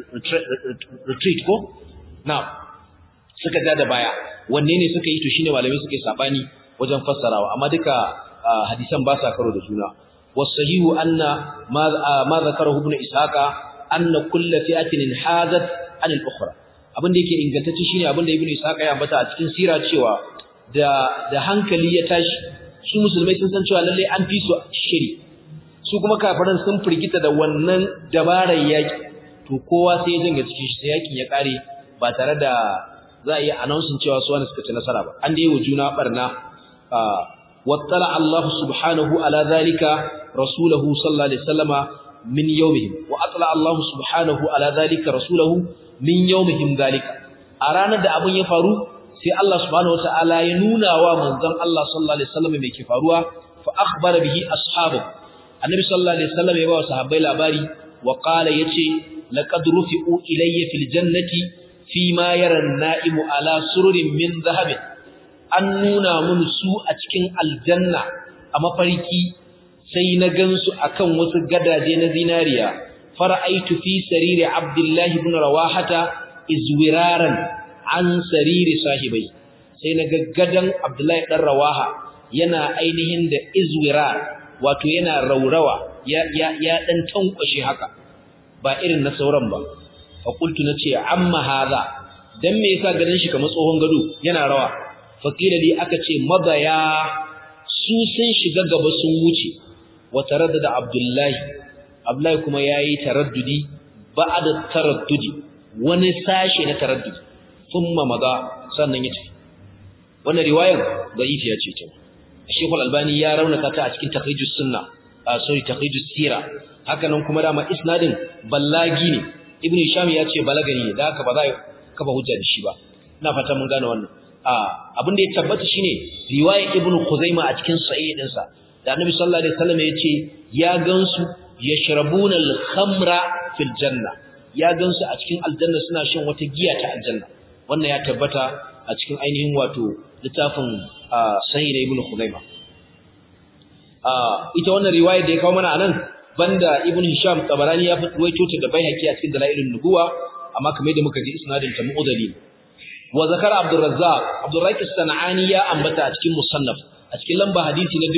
Speaker 1: retreat ko now suka ja da baya wanne ne suka yi to shine malamai suka yi sabani wajen fassarawa amma duka hadisan ba sa karo da juna wasahihu anna ma zakarahu ibn ishaqa anna kullu fi'atin hazat an al-ukhra abin da yake ingantacce shine abin da ibn ishaqa ya ambata a cikin sira cewa da da hankali ya tashi su musulmai sun san cewa lalle an fi su shiri su kuma kafiran sun firgita da wannan dabarar yaki to kowa sai ya janga cikin shi sai yakin ya kare ba tare da za a yi announcing cewa su wani suka ci nasara ba an dai wa juna barna wattala Allah subhanahu ala zalika rasulahu sallallahu alaihi wasallama min yawmihim wa atla Allah subhanahu ala zalika rasulahu min yawmihim zalika a ranar da abun ya faru sai Allah subhanahu wataala ya nuna wa manzon Allah sallallahu alaihi wasallam me ke faruwa fa akhbara bihi ashabu annabi sallallahu alaihi wasallam ya ba sahabbai labari wa qala yace laqad rufi'u ilayya fil jannati fi ma yara an-na'imu ala sururin min dhahabin an nuna mun su a cikin aljanna a mafarki sai na gansu akan wasu gadaje na zinariya fara'aitu fi sariri abdullahi ibn rawahata izwiraran an sariri sahibai sai na gaggadan abdullahi dan rawaha yana ainihin da izwirar wato yana raurawa ya ya ya dan tankwashe haka ba irin na sauran ba fa qultu nace amma hadha dan me yasa ganin shi kamar tsohon gado yana rawa fakila li aka ce madaya su sun shiga gaba sun wuce wa taraddada abdullahi abdullahi kuma yayi taraddudi ba'da taraddudi wani sashe na taraddudi thumma maga sannan ya tafi wannan riwayar da'ifiya ce ta Sheikh Al-Albani ya raunata ta a cikin Takhrijus Sunna a sorry Takhrijus Sira haka nan kuma dama isnadin ballagi ne Ibn Hisham ya ce balagani ne da haka ba za kafa hujja da shi ba ina fata mun gane wannan abin da ya tabbata shine riwaya ibn khuzaima a cikin sahih dinsa da annabi sallallahu alaihi wasallam ya ce ya gansu yashrabuna al-khamra fil janna ya gansu a cikin aljanna suna shan wata giya ta aljanna wannan ya tabbata a cikin ainihin wato littafin sahih da ibn khuzaima ita wannan riwaya da ya kawo mana anan banda ibn hisham tabarani ya ruwaito ta da baihaqi a cikin dalailun nubuwa amma kamar da muka ji isnadin ta mu'dali wa zakara Abdul Razzaq Abdul Razzaq Sanani ya ambata a cikin musannaf a cikin lamba hadisi na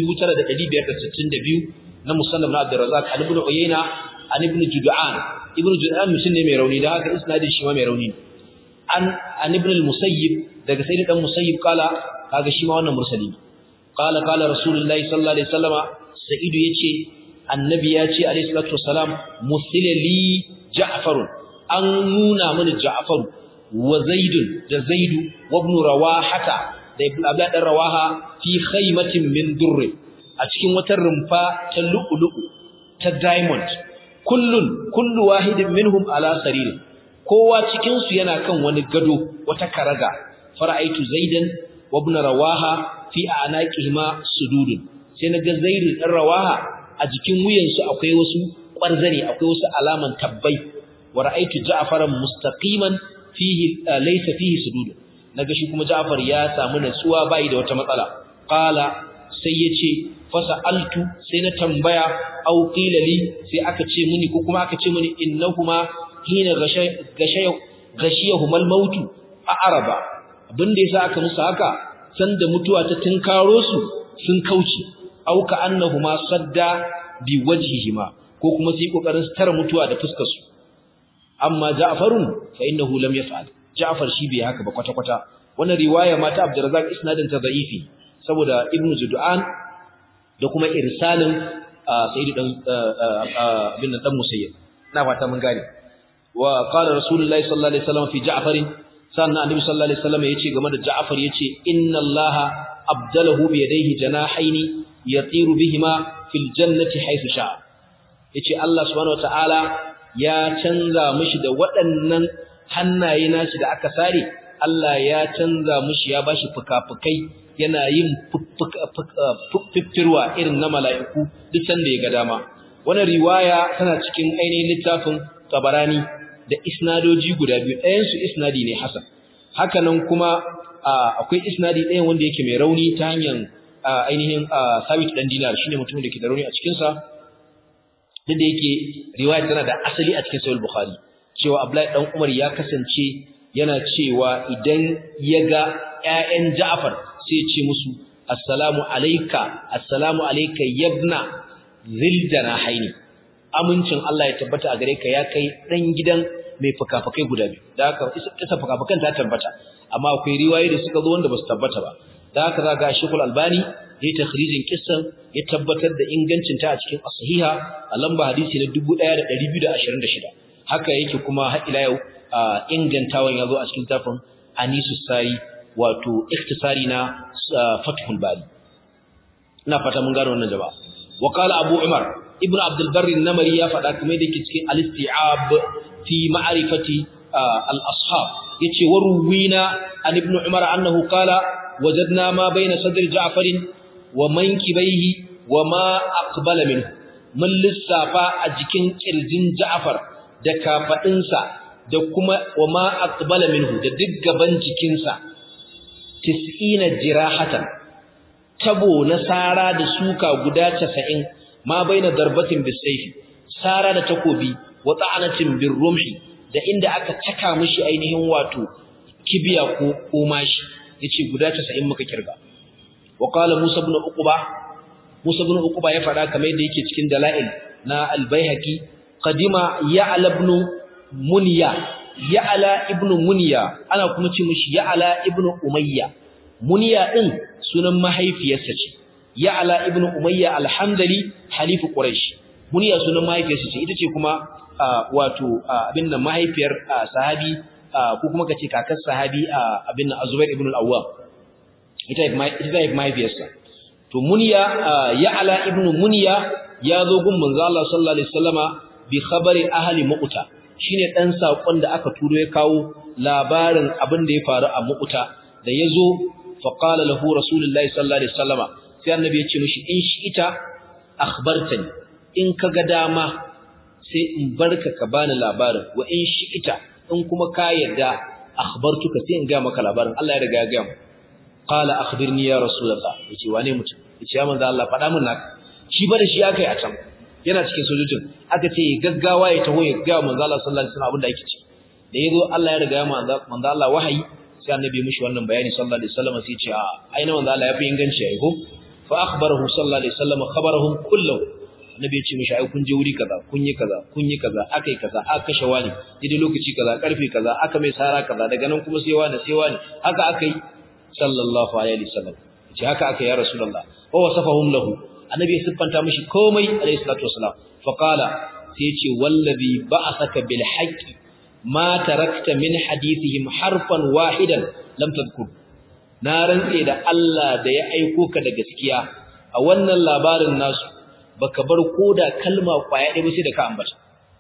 Speaker 1: 9562 na musannaf na Abdul Razzaq an ibn Uyayna an ibn Jud'an ibn Jud'an mutum ne mai rauni da haka isnadin shi ma mai rauni an an ibn al-Musayyib daga sayyid dan Musayyib kala kaga shi ma wannan mursali qala qala rasulullahi sallallahu alaihi wasallama sa'idu yace annabi ya ce alaihi salatu wassalam musilali ja'farun an nuna mini ja'faru wa zaidun da zaidu wa ibn rawahata da ibn abdullah dan rawaha fi khaymatin min durr a cikin wata rumfa ta lu'lu'u ta diamond kullun kullu wahidin minhum ala saririn kowa cikin su yana kan wani gado wata karaga fara'aitu zaidan wa ibn rawaha fi anaqihima sududun sai naga zaidu dan rawaha a jikin wuyansu akwai wasu ƙwarzane akwai wasu alaman tabbai wa ra'aitu ja'faran mustaqiman fihi laysa fihi sudud naga shi kuma Ja'far ya samu natsuwa bai da wata matsala qala sai yace fasaltu sai na tambaya au qila li sai aka ce mini ko kuma aka ce mini innahuma hina gashay gashay gashiyahuma al-maut a'raba abinda yasa aka musu haka sanda mutuwa ta tinkaro su sun kauce au ka annahuma sadda bi wajhihima ko kuma sai kokarin tara mutuwa da fuskar su amma Ja'farun fa innahu lam yaf'al Ja'far shi bai haka ba kwata kwata wannan riwaya ma ta Abdurrazzaq isnadin ta da'ifi saboda Ibn Jud'an da kuma irsalin Sayyid dan bin dan Musayyib na fata mun gane wa qala Rasulullahi sallallahu alaihi wasallam fi Ja'far sannan Annabi sallallahu alaihi wasallam yace game da Ja'far yace inna Allaha abdalahu bi yadayhi janahaini yatiru bihima fil jannati haythu sha'a yace Allah subhanahu wataala ya canza mishi da waɗannan hannaye nashi da aka sare Allah ya canza mishi ya bashi fukafukai yana yin fiffirwa irin na mala'iku duk sanda ya ga dama wannan riwaya tana cikin ainihin littafin Tabarani da isnadoji guda biyu ɗayan su isnadi ne hasan haka nan kuma akwai isnadi ɗayan wanda yake mai rauni ta hanyar ainihin sabit dan dinar shine mutumin da ke da rauni a cikin sa duk da yake riwaya tana da asali a cikin sahih bukhari cewa abdullahi dan umar ya kasance yana cewa idan ya ga ƴaƴan ja'far sai ya ce musu assalamu alayka assalamu alayka yabna zildana haini amincin Allah ya tabbata a gare ka ya kai dan gidan mai fukafukai guda biyu da haka isa fukafukan ta tabbata amma akwai riwayoyi da suka zo wanda ba su tabbata ba da haka za ga Sheikhul Albani yayi takhrijin kissan ya tabbatar da ingancin ta a cikin as-sahiha a lamba hadisi na 1226 haka yake kuma har ila yau ingantawan yazo a cikin tafin anisu sari wato ikhtisari na fathul bari ina fata mun gano wannan jama'a wa qala abu umar ibnu abdul barr an-namari ya fada kamar da yake cikin al-isti'ab fi ma'rifati al-ashab yace waruwina an ibnu umar annahu qala wajadna ma bayna sadr ja'far wa mankibaihi wa ma aqbala minhu mun lissafa a jikin kirjin ja'far da kafadinsa da kuma wa ma aqbala minhu da duk gaban jikinsa 90 jirahatan tabo na sara da suka guda 90 ma baina darbatin bisayfi sara da takobi wa ta'anatin birrumhi da inda aka caka mishi ainihin wato kibiya ko komashi yace guda 90 muka kirga wa qala musa ibn uqba musa ibn uqba ya fada kamar yadda yake cikin dalail na al-baihaqi qadima ya'la ibn munya ya'la ibn munya ana kuma ce mishi ya'la ibn umayya munya din sunan mahaifiyarsa ce ya'la ibn umayya al-hamdali halifu quraish munya sunan mahaifiyarsa ce ita ce kuma wato abin nan mahaifiyar sahabi ko kuma kace kakar sahabi abin nan Azubair ibn al-Awwam ita ita mahaifiyarsa to munya ya'la ibn munya ya zo gun manzo Allah sallallahu alaihi wasallama bi khabari ahli muqta shine dan sakon da aka turo ya kawo labarin abin da ya faru a muqta da yazo fa qala lahu rasulullahi sallallahu alaihi wasallama sai annabi ya ce mishi in shi ita akhbartani in kaga dama sai in barka ka bani labarin wa in shi ita in kuma ka yarda akhbartuka sai in ga maka labarin Allah ya riga ya ga mu qala akhbirni ya rasulullah yace wane mutum yace ya manzo Allah faɗa min naka shi ba da shi akai a can yana cikin sojojin aka ce gaggawa ya taho ya ga manzo Allah sallallahu alaihi wasallam abin da yake ci da yazo Allah ya riga ya manzo manzo Allah wahayi sai annabi mishi wannan bayani sallallahu alaihi wasallam sai ya ce a aina manzo Allah ya fi inganci yayi ko fa akhbarahu sallallahu alaihi wasallam khabarahum kullahu annabi ya ce mishi ai kun je wuri kaza kun yi kaza kun yi kaza akai kaza aka kashe wani dai lokaci kaza karfe kaza aka mai sara kaza daga nan kuma sai wani sai wani haka akai sallallahu alaihi wasallam ce haka aka ya rasulullah wa wasafahum lahu annabi ya siffanta mishi komai alaihi salatu wasalam fa qala sai ya ce wallazi ba'athaka bil haqqi ma tarakta min hadithihim harfan wahidan lam tadhkur na rantse da Allah da ya aiko ka da gaskiya a wannan labarin nasu baka bar koda kalma kwaya ɗaya ba sai da ka ambata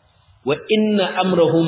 Speaker 1: wa inna amrahum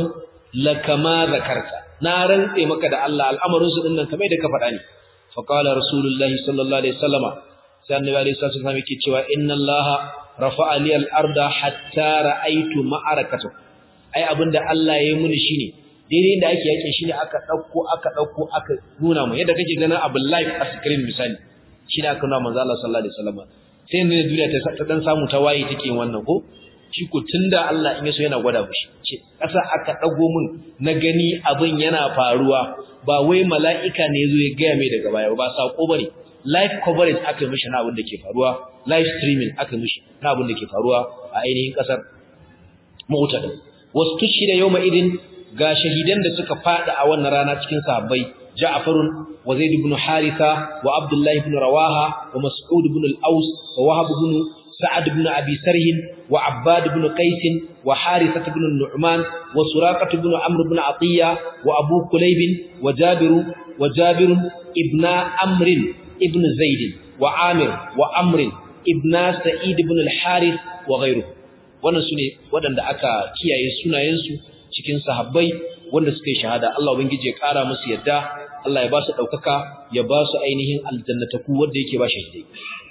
Speaker 1: lakama zakarta na rantse maka da Allah al'amarin su dinnan kamar da ka faɗa ne fa qala rasulullahi sallallahu alaihi wasallama sai annabi alaihi wasallam yake cewa inna allaha rafa'a li al-arda hatta ra'aytu ma'arakatu ai abinda Allah ya yi muni shine daidai da ake yakin shine aka dauko aka dauko aka nuna mu yadda kake ganin abin live a screen misali shine aka nuna manzo Allah sallallahu alaihi wasallam sai ne duniya ta dan samu ta waye take wannan ko shi ko tunda Allah in yaso yana gwada mushi ce kasa aka dago mun na gani abin yana faruwa ba wai mala'ika ne yazo ya ga mai daga baya ba sako bane live coverage aka mishi na abin da ke faruwa live streaming aka mishi na abin da ke faruwa a ainihin kasar Mu'tad wasu tushida yawma idin ga shahidan da suka fada a wannan rana cikin sahabbai Ja'farun wa Zaid ibn Haritha wa Abdullah ibn Rawaha wa Mas'ud ibn al-Aws wa Wahab ibn Sa'ad ibn Abi Sarh wa Abbad ibn Qais wa Harithah ibn Nu'man wa Suraqah ibn Amr ibn Atiyya wa Abu Kulayb wa Jabir wa Jabir ibn Amr ibn Zaid wa Amir wa Amr ibn Sa'id ibn al-Harith wa ghayruhu wannan sune waɗanda aka kiyaye sunayensu cikin sahabbai wanda suka yi shahada Allah ubangiji ya kara musu yadda Allah ya ba su daukaka ya ba su ainihin aljannataku wanda yake ba shahidai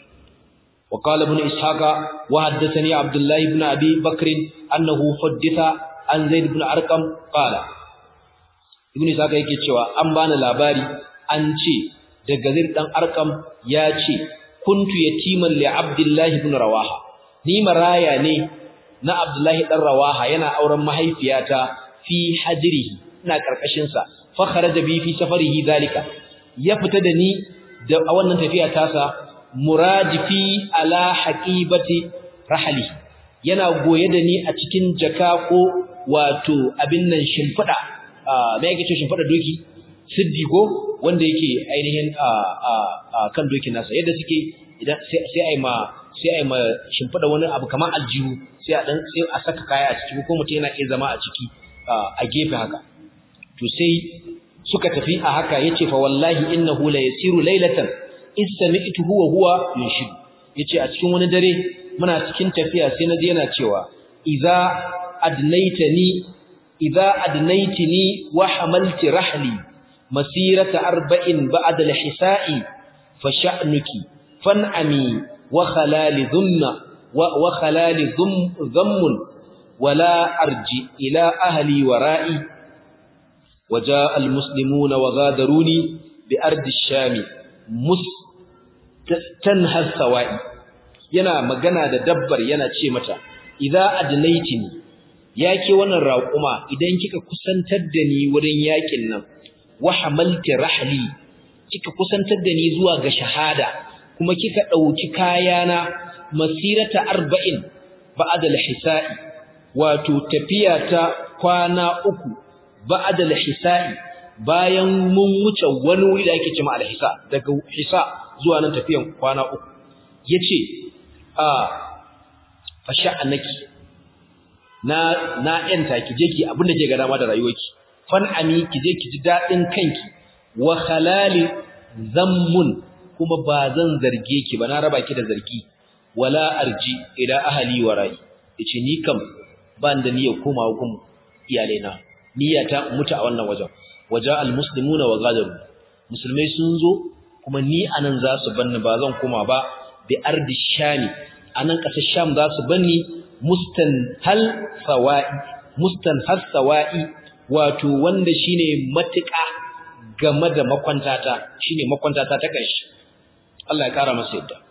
Speaker 1: wa qala ibn ishaqa wa haddathani abdullah ibn abi bakr annahu hudditha an zaid ibn arqam qala ibn ishaqa yake cewa an bani labari an ce daga zaid dan arqam ya ce kuntu yatiman li abdullah ibn rawaha ni maraya ne na abdullahi dan rawaha yana auren mahaifiyata fi hajrihi ina karkashin sa fa kharaja bi fi safarihi zalika ya fita da ni da a wannan tafiya tasa muradifi ala haqibati rahli yana goye da ni a cikin jaka ko wato abin nan shimfida me yake ce shimfida doki siddigo wanda yake ainihin kan dokin nasa yadda suke idan sai ai ma sai ai ma shimfida wani abu kamar aljihu sai a dan sai a saka kaya a ciki ko mutum yana iya zama a ciki a gefe haka to sai suka tafi a haka yace fa wallahi innahu la yasiru laylatan istami'tuhu wa huwa yunshidu yace a cikin wani dare muna cikin tafiya sai naji yana cewa idza adnaitani idza adnaitini wa hamalti rahli masirata arba'in ba'da al-hisa'i fa sha'nuki fan'ami wa khalali dhumma wa khalali dhammun wala arji ila ahli wara'i وجاء المسلمون وغادروني بأرض الشام مستنهى السوائي yana magana da dabbar yana ce mata idza adnaitini yake wannan raƙuma idan kika kusantar da ni wurin yakin nan wa hamalti rahli kika kusantar da ni zuwa ga shahada kuma kika dauki kayana masirata 40 ba'da al-hisa'i wato tafiya ta kwana uku ba'da al-hisa'i bayan mun wuce wani wuri da ake cewa al-hisa daga hisa zuwa nan tafiyan kwana uku yace a fasha'anaki na na yanta ki je ki abinda ke ga dama da rayuwarki fan ami ki je ki ji dadin kanki wa khalali zammun kuma ba zan zarge ki ba na raba ki da zargi wala arji ila ahli wa rai yace ni kam ban da niyyar komawa gun iyalaina niyyata mutu a wannan wajen waja almuslimuna wa gadaru musulmai sun zo kuma ni anan za su banni ba zan koma ba bi ardi shami anan kasar sham za su banni mustanhal sawa'i mustanhal sawa'i wato wanda shine matuƙa game da makwantata shine makwantata ta kanshi Allah ya kara masa yadda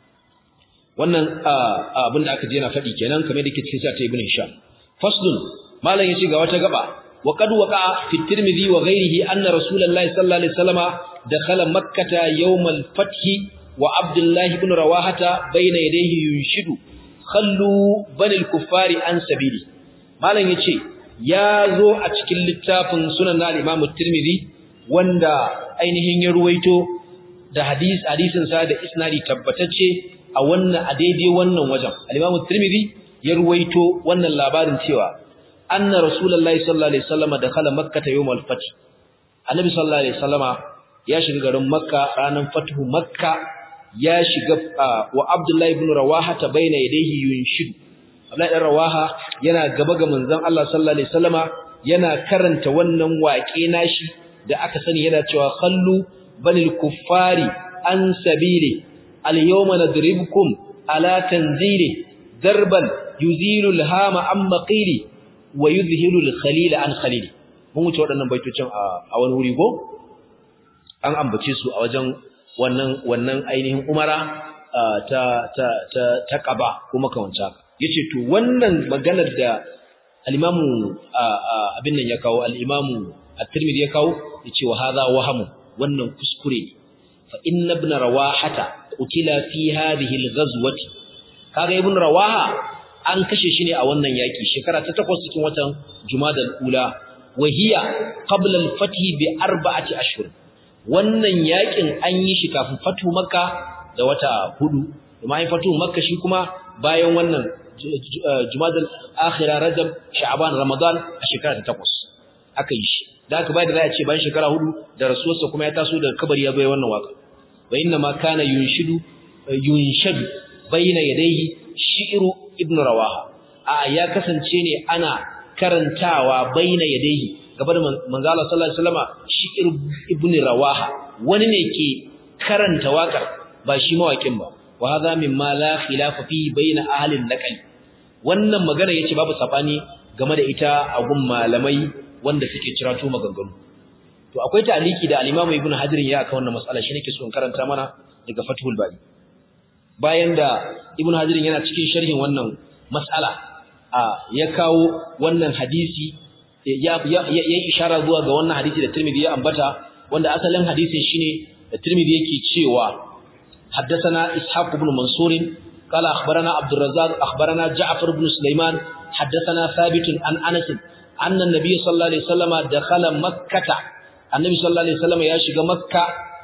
Speaker 1: wannan abin da aka je na faɗi kenan kamar da ke cikin sa ta ibn hisham faslun malam yace ga wata gaba wa qad waqa fi tirmidhi wa ghayrihi anna rasulullahi sallallahu alaihi wasallama dakhala makkata yawm al-fath wa abdullah ibn rawahata bayna yadayhi yunshidu khallu bani al-kuffari an sabili malam yace ya zo a cikin littafin sunan al-imam tirmidhi wanda ainihin ya ruwaito da hadis hadisin sa da isnadi tabbatacce a wannan a daidai wannan wajen al-imam tirmidhi ya ruwaito wannan labarin cewa anna rasulullahi sallallahu alaihi wasallam dakhala makkah yawm al-fath annabi sallallahu alaihi wasallama ya shiga garin makka ranar fathu makka ya shiga wa abdullahi ibn rawaha ta baina yadayhi yunshidu abdullahi ibn rawaha yana gaba ga manzon Allah sallallahu alaihi wasallama yana karanta wannan waƙe nashi da aka sani yana cewa khallu banil kuffari an sabili al-yawma nadribukum ala tanzili darban yuzilu al-hama an maqili wa yuzhilu al-khalila an khalili mun wuce waɗannan baitocin a wani wuri go an ambace su a wajen wannan wannan ainihin umara ta ta ta ta qaba kuma kawanta yace to wannan maganar da al-imamu abin nan ya kawo al-imamu at-tirmidhi ya kawo yace wa hadha wahamu wannan kuskure fa inna ibn rawahata qutila fi hadhihi al-ghazwati kaga ibn rawaha an kashe shi ne a wannan yaki shekara ta takwas cikin watan jumadal ula wahiya qabla al-fath bi arba'ati ashhur wannan yakin an yi shi kafin fatu makka da wata hudu kuma an fatu makka shi kuma bayan wannan jumadal akhira rajab sha'ban ramadan a shekara ta takwas aka yi shi da aka bayar da za a ce bayan shekara hudu da rasuwarsa kuma ya taso daga kabari ya bai wannan waka wa inna ma kana yunshidu yunshadu bayna yadayhi shi'ru ibn rawaha a ya kasance ne ana karantawa bayna yadayhi gaban manzo Allah sallallahu alaihi wasallama shi'r ibn rawaha wani ne ke karanta wakar ba shi mawakin ba wa hadha mimma la khilafa fi bayna ahli al-naql wannan magana yace babu sabani game da ita a gun malamai wanda suke cirato maganganu to akwai ta'aliki da al-Imam Ibn Hajar ya aka wannan mas'ala shi nake so in karanta mana daga Fathul Bari bayan da Ibn Hajar yana cikin sharhin wannan mas'ala a ya kawo wannan hadisi ya ya ishara zuwa ga wannan hadisi da Tirmidhi ya ambata wanda asalin hadisin shine da Tirmidhi yake cewa haddathana Ishaq ibn Mansur قال أخبرنا عبد الرزاق أخبرنا جعفر بن سليمان حدثنا ثابت عن أنس أن النبي صلى الله عليه وسلم دخل مكة النبي صلى الله عليه وسلم يشغ مكة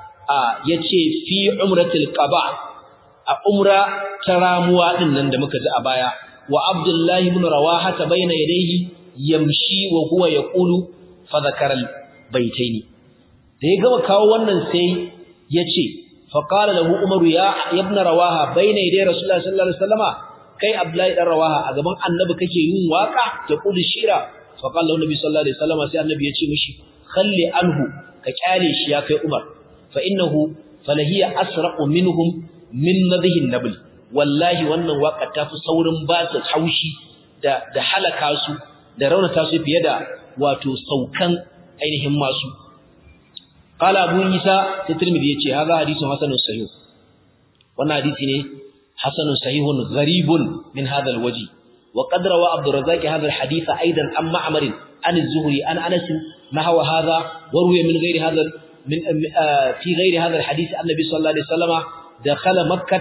Speaker 1: yace fi umratil qaba a umra taramuwa din nan da muka ji a baya wa abdullahi ibn rawaha ta baina yadayhi yamshi wa huwa yaqulu fa dhakara baitaini da ya gama kawo wannan sai ya ce faƙala lahu umaru ya ibn rawaha bayna yaday rasulullahi sallallahu alaihi wasallama kai abdullahi dan rawaha a gaban annabi kake yin waka ta qul shira faqala lahu nabi sallallahu alaihi wasallama sai annabi ya ce mishi khalli anhu ka kyale shi ya kai umar fa innahu falahiya asraqu minhum min nadhihi nabl wallahi wannan waka ta fi saurin ba su haushi da da halaka su da raunata su fiye da wato saukan ainihin masu qala abu isa sai tirmidhi yace hadha hadithun hasanun sahih wannan hadisi ne hasanun sahihun gharibun min hadha alwaji wa qad rawa abdur razzaq hadha alhadith aidan an ma'mar an az-zuhri an anas nahwa hadha wa ruwiya min ghairi hadha min fi ghairi hadha alhadith annabi sallallahu alaihi wasallam dakhala makkah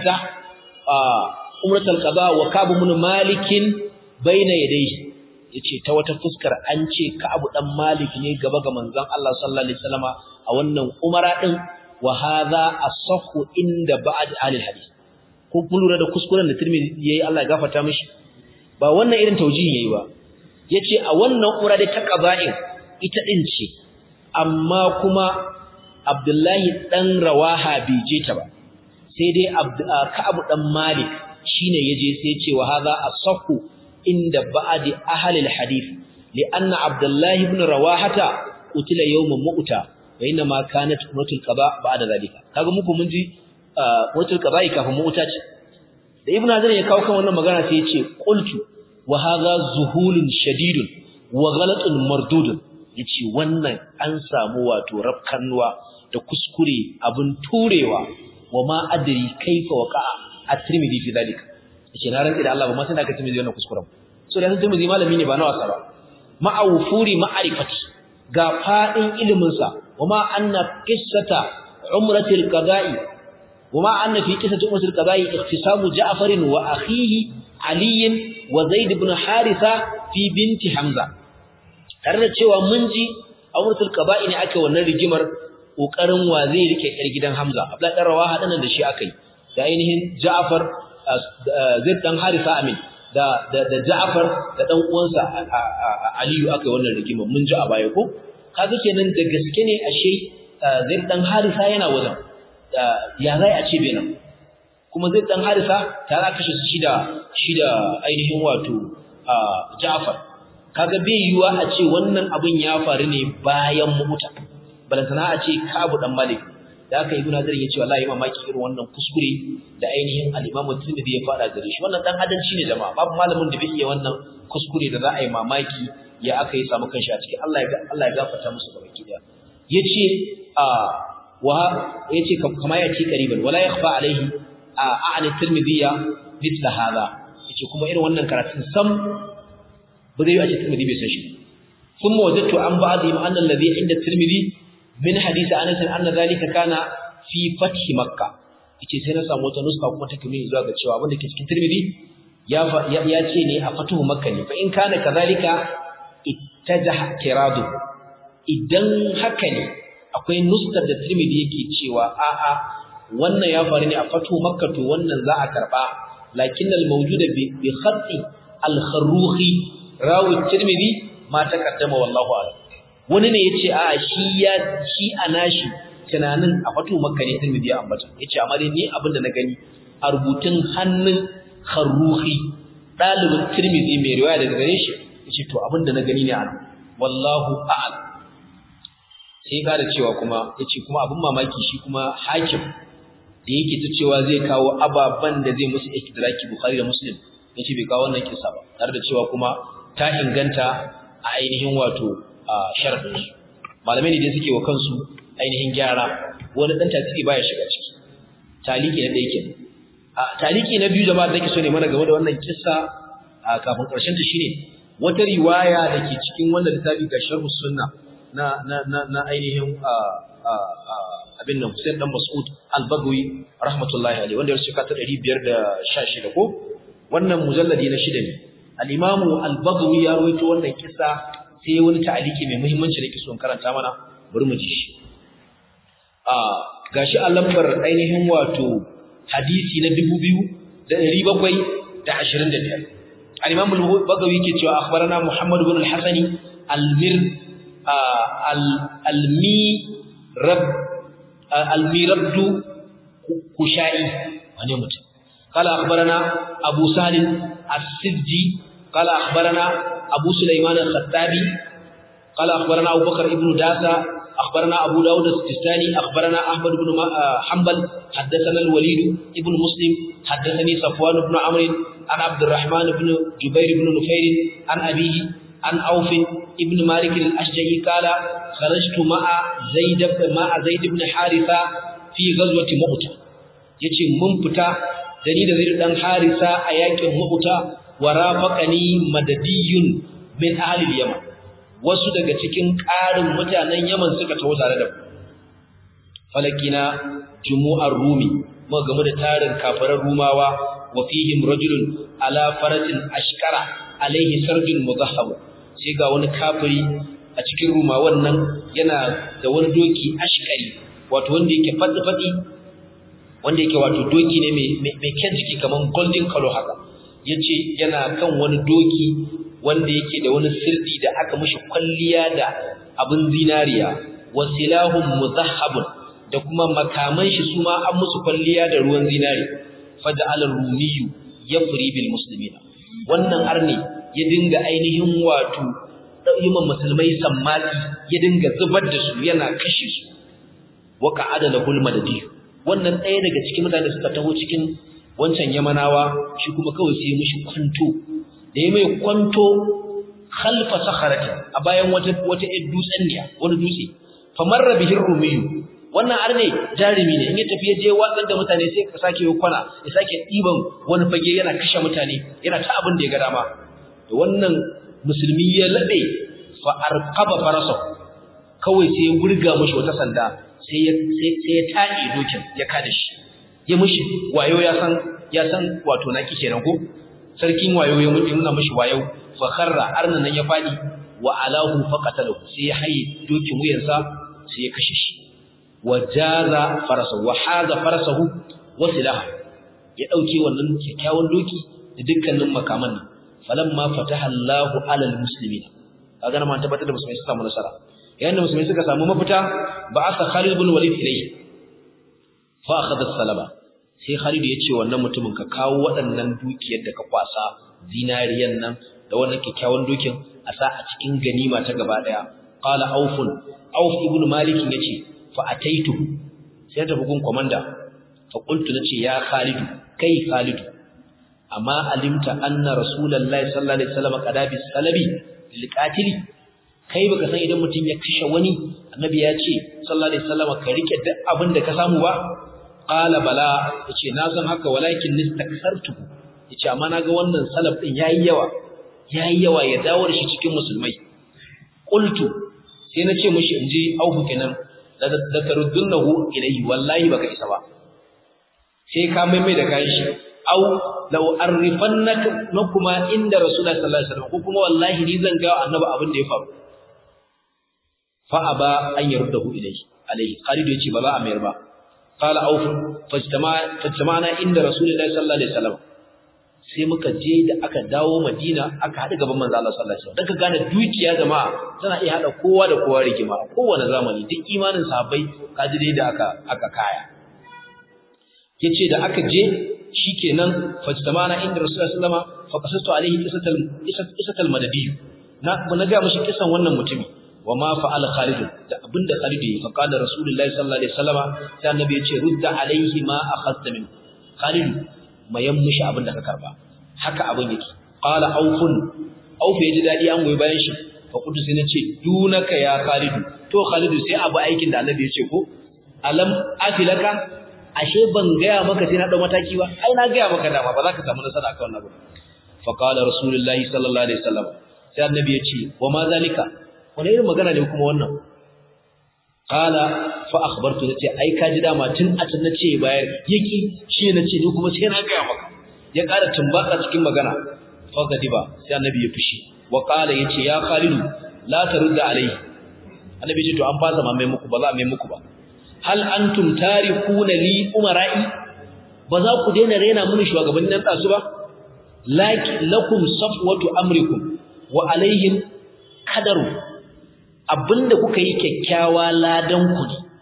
Speaker 1: umrat alqada wa ka'b ibn malik bayna yadayhi yace ta wata fuskar an ce Ka'ab dan Malik ne gaba ga manzon Allah sallallahu alaihi wasallama a wannan umara din wa hadha asahhu inda ba'd ahli hadith ko kun lura da kuskuren da Tirmidhi yayi Allah ya gafarta mishi ba wannan irin taujihi yayi ba yace a wannan umara da ta qaza'in ita din ce amma kuma Abdullahi dan Rawaha bai je ta ba sai dai Ka'ab dan Malik shine yaje sai ya ce wa hadha asahhu عند بعض أهل الحديث لأن عبد الله بن رواحة قتل يوم مؤتى وإنما كانت أمرة القضاء بعد ذلك kaga muku mun ji watul qada'i kafin mu'ta ce da ibnu hazar ya kawo kan wannan magana sai ya ce qultu wa hadha zuhulun shadidun wa ghalatun mardudun yace wannan an samu wato rafkannuwa da kuskure abin turewa wa ma adri kaifa waqa'a at-tirmidhi fi dhalika yace na rantsi da Allah ba ma sai da ka timizi wannan kuskuren so da timizi malami ne ba na wasa ba ma'awfuri ma'arifati ga fadin ilimin sa wama anna qissata umratil qada'i wama anna fi qissati umratil qada'i ikhtisamu ja'far wa akhihi ali wa zaid ibn haritha fi binti hamza tare da cewa mun ji umratul qada'i ne aka wannan rigimar kokarin wa zai rike yar gidan hamza abdullahi dan rawaha dan da shi akai da ainihin ja'far Zaid dan Harisa Amin da da da Ja'far da dan uwansa Aliyu aka wannan rigima mun ji a baya ko kaga kenan da gaske ne ashe Zaid dan Harisa yana wajen ya zai a ce benan kuma Zaid dan Harisa ta za kashe shi da shi da ainihin wato Ja'far kaga bai yiwa a ce wannan abin ya faru ne bayan muta balantana a ce Kabu dan Malik da aka ibnu Hazar ya ce wallahi mamaki irin wannan kuskure da ainihin al-Imam Tirmidhi ya fara gare shi wannan dan hadanci ne jama'a babu malamin da bai iya wannan kuskure da za a yi mamaki ya aka yi samu kanshi a cikin Allah ya Allah ya gafarta musu gaba ki da yace a wa yace kama ya ci qariban wala yakhfa alaihi a'ani Tirmidhi mithla hada yace kuma irin wannan karatun sam ba zai yi a ce Tirmidhi bai san shi ثم وجدت عن بعضهم أن الذي عند الترمذي min hadisi Anas anna zalika kana fi fath Makkah yace sai na samu wata nuska kuma take nuni zuwa ga cewa abin da ke cikin Tirmidhi ya ya ce ne a fatuhu Makkah ne fa in kana kazalika ittajaha kiradu idan haka ne akwai nuskar da Tirmidhi yake cewa a a wannan ya faru ne a fatuhu Makkah to wannan za a karba lakin al mawjuda bi bi khatti al kharruhi rawi Tirmidhi ma taqaddama wallahu a'lam wani ne yace a shi ya shi anashi tunanin a fatu makka ne tirmidhi ya ambata yace amma dai ni abin da na gani a rubutun hannun kharruhi dalibin tirmidhi mai riwaya daga gare shi yace to abin da na gani ne an wallahu a'lam sai ka da cewa kuma yace kuma abin mamaki shi kuma hakim da yake ta cewa zai kawo ababan da zai musu ikidraki bukhari da muslim yace bai kawo wannan kisa ba tare da cewa kuma ta inganta a ainihin wato sharadinsu malamai ne dai suke wa kansu ainihin gyara wani dan tasiri baya shiga ciki taliki na ɗaya kenan taliki na biyu jama'a da nake so ne mana game da wannan kissa kafin ƙarshen ta shine wata riwaya da ke cikin wannan littafi ga sharhu sunna na na na, na ainihin abin nan Hussein dan Mas'ud al-Bagawi rahmatullahi alaihi wanda ya rubuta ta 516 ko wannan mujalladi na shida ne al-Imam al-Bagawi ya rawaito wannan kissa sai wani ta'aliki mai muhimmanci da kiso karanta mana bari mu ji shi a gashi a lambar ainihin wato hadisi na 2725 al-imam al-bagawi yake cewa akhbarana muhammad ibn al-hasani al-mir al-mi rab al-mirabdu kushai wani mutum قال أخبرنا أبو سالم السجي قال أخبرنا أبو سليمان الخطابي قال أخبرنا أبو بكر ابن داسة أخبرنا أبو داود السجستاني أخبرنا أحمد بن حنبل حدثنا الوليد ابن مسلم حدثني صفوان بن عمرو عن عبد الرحمن بن جبير بن نفير عن أبيه عن أوف ابن مالك الأشجعي قال خرجت مع زيد مع زيد بن حارثة في غزوة مؤتة yace mun fita da ni da Zaid dan Harisa a yakin Mu'ta wa rafaqani madadiyun min ahli Yaman wasu daga cikin ƙarin mutanen Yaman suka taho tare da falakina jumu'ar Rumi muka gamu da tarin kafaran Rumawa wa fihim rajulun ala faratin ashkara alaihi sarjun mudahhab sai ga wani kafiri a cikin Rumawan nan yana da wani doki ashkari wato wanda yake fadi-fadi wanda yake wato doki ne mai kyan jiki kaman golden color haka yace yana kan wani doki wanda yake da wani sirdi da aka mishi kwalliya da abin zinariya wasilahum muzahhabun da kuma makaman shi suma an musu kwalliya da ruwan zinari faj'al ar-rumiyyu yafri bil muslimina wannan arne ya dinga ainihin wato yiman musulmai sammati ya dinga zubar da su yana kashe su wa qa'ada lahul madadi wannan ɗaya daga cikin mutane suka taho cikin wancan yamanawa shi kuma kawai sai mishi kwanto da ya mai kwanto khalfa sakharati a bayan wata wata dutsen ne wani dutse famarra bihir rumiyu wannan arne jarumi ne in ya tafi je watsar da mutane sai ka sake kwana ya sake diban wani fage yana kashe mutane yana ta abin da ya ga dama to wannan musulmi ya labe fa arqaba farasa kawai sai ya gurga mishi wata sanda sai ya sai ya taɗe dokin ya kada shi ya mishi wayo ya san ya san wato naki kenan ko sarkin wayo ya mutu nuna mishi wayo fa kharra arnan nan ya fadi wa alahu faqatalahu sai ya haye dokin wuyansa sai ya kashe shi wa jaza farasahu wa haza farasahu wa silaha ya dauke wannan kyakkyawan doki da dukkanin makaman nan falamma fataha Allahu alal muslimin kaga nan ma tabbatar da musulmai suka samu nasara yayin da musulmai suka samu mafita ba asa Khalid ibn Walid ilayhi fa akhadha salaba sai Khalid ya ce wannan mutumin ka kawo waɗannan dukiyar da ka kwasa zinariyan nan da wannan kyakkyawan dokin a sa a cikin ganima ta gaba daya qala aufun auf ibn malik yace fa ataitu sai ta bugun komanda fa qultu nace ya Khalid kai Khalid amma alimta anna rasulullahi sallallahu alaihi wasallam qadabi salabi lil qatili kai baka san idan mutum ya kashe wani annabi ya ce sallallahu alaihi wasallam ka rike duk abin da ka samu ba qala bala yace na san haka walakin nistaksartu yace amma naga wannan salaf din yayi yawa yayi yawa ya dawo da shi cikin musulmai qultu sai na ce mishi inji auku kenan da da taruddunahu ilayhi wallahi baka isa ba sai ka mai mai da kayan shi au law arrifannaka nakuma inda rasulullahi sallallahu alaihi wasallam ko kuma wallahi ni zan ga annabi abin da ya faru fa aba an yardahu ilayhi alayhi Khalid yace ba za a mayar ba qala auf fajtama fajtamana inda rasulullahi sallallahu alaihi wasallam sai muka je da aka dawo Madina aka hada gaban manzo Allah sallallahu alaihi wasallam dan ka gane dukiya jama'a tana iya hada kowa da kowa rigima a kowane zamani duk imanin sahabbai kaji dai da aka aka kaya yace da aka je shikenan fajtamana inda rasulullahi sallallahu alaihi wasallam fa qasastu alaihi qisatal qisatal madadi na na ga mishi kisan wannan mutumi وما فعل خالد da abinda Khalid yi fa qala rasulullahi sallallahu alaihi wasallama sai annabi ya ce rudda alaihi ma akhadta min Khalid mayan mushi abinda ka karba haka abin yake qala aufun auf ya ji dadi an goyi bayan shi fa kudu sai nace dunaka ya Khalid to Khalid sai abu aikin da annabi ya ce ko alam afilaka ashe ban gaya maka sai na dau mataki ba ai na gaya maka dama ba za ka samu nasara akan wannan ba fa qala rasulullahi sallallahu alaihi wasallam sai annabi ya ce wa ma zalika wani irin magana ne kuma wannan qala fa akhbartu nace ai ka ji dama tun a tun nace bayar yaki shi nace ni kuma sai na ga maka ya ƙara tumbaka cikin magana fa gadiba sai annabi ya fushi wa qala yace ya khalidu la tarudda alai annabi ce to an fasa ma mai muku ba za a mai muku ba hal antum tarikuna li umara'i ba za ku daina rena mini shugabannin nan tsasu ba laki lakum safwatu amrikum wa alaihim kadaru abinda kuka yi kyakkyawa ladan ku ne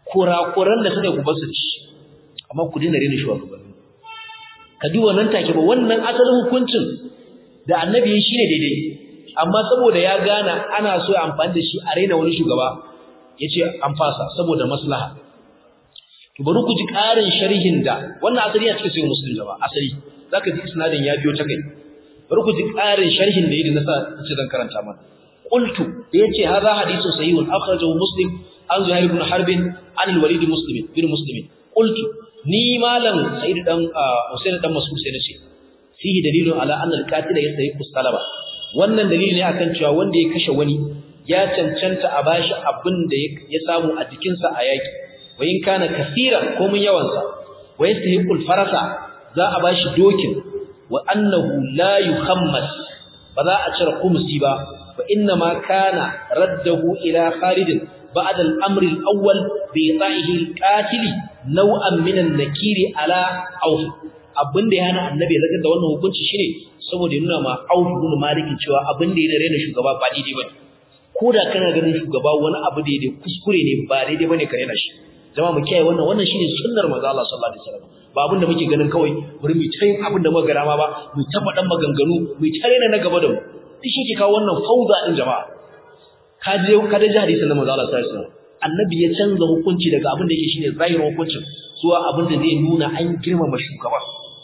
Speaker 1: kurakuran da suka ku basu ci amma ku dina rena shugabanni ka duba nan take ba wannan asalin hukuncin da annabi shi ne daidai amma saboda ya gana ana so ya amfani da shi a raina wani shugaba yace an fasa saboda maslaha to bari ku ji ƙarin sharhin da wannan asali ya cikin sai muslim jama'a asali zaka ji isnadin ya biyo ta kai bari ku ji ƙarin sharhin da yake nasa ce zan karanta mana qultu da yace hadha hadithu sahihun akhrajahu muslim an zuhair ibn harb an al-walid muslim bin muslim qultu ni malam sa'id dan husain dan mas'ud sai nace fihi dalilun ala anna al-qatil yastahiqu salaba wannan dalili ne akan cewa wanda ya kashe wani ya cancanta a bashi abin da ya samu a jikinsa a yaki wa in kana kaseeran ko mun yawansa wa yastahiqu al-farasa za a bashi dokin wa annahu la yukhammas ba za a cire kumsi ba fa inna ma kana raddahu ila Khalid ba'da al-amr al-awwal bi ta'ihi al-qatil naw'an min an-nakiri ala Auf abinda ya hana annabi ya da wannan hukunci shine saboda ya nuna ma Auf ibn Malik cewa abinda ya rena shugaba ba daidai bane koda kana ganin shugaba wani abu da ya kuskure ne ba daidai bane ka rena shi jama'a mu kiyaye wannan wannan shine sunnar manzo Allah sallallahu alaihi wasallam ba abinda muke ganin kawai bari mu tayin abinda muka gara ma ba mu ta faɗan maganganu mu ta rena na gaba da mu duk shi ke kawo wannan fauda din jama'a ka je ka da hadisin na manzo Allah sallallahu alaihi wasallam annabi ya canza hukunci daga abin da yake shine zahirin hukuncin zuwa abin da zai nuna an girmama shugaba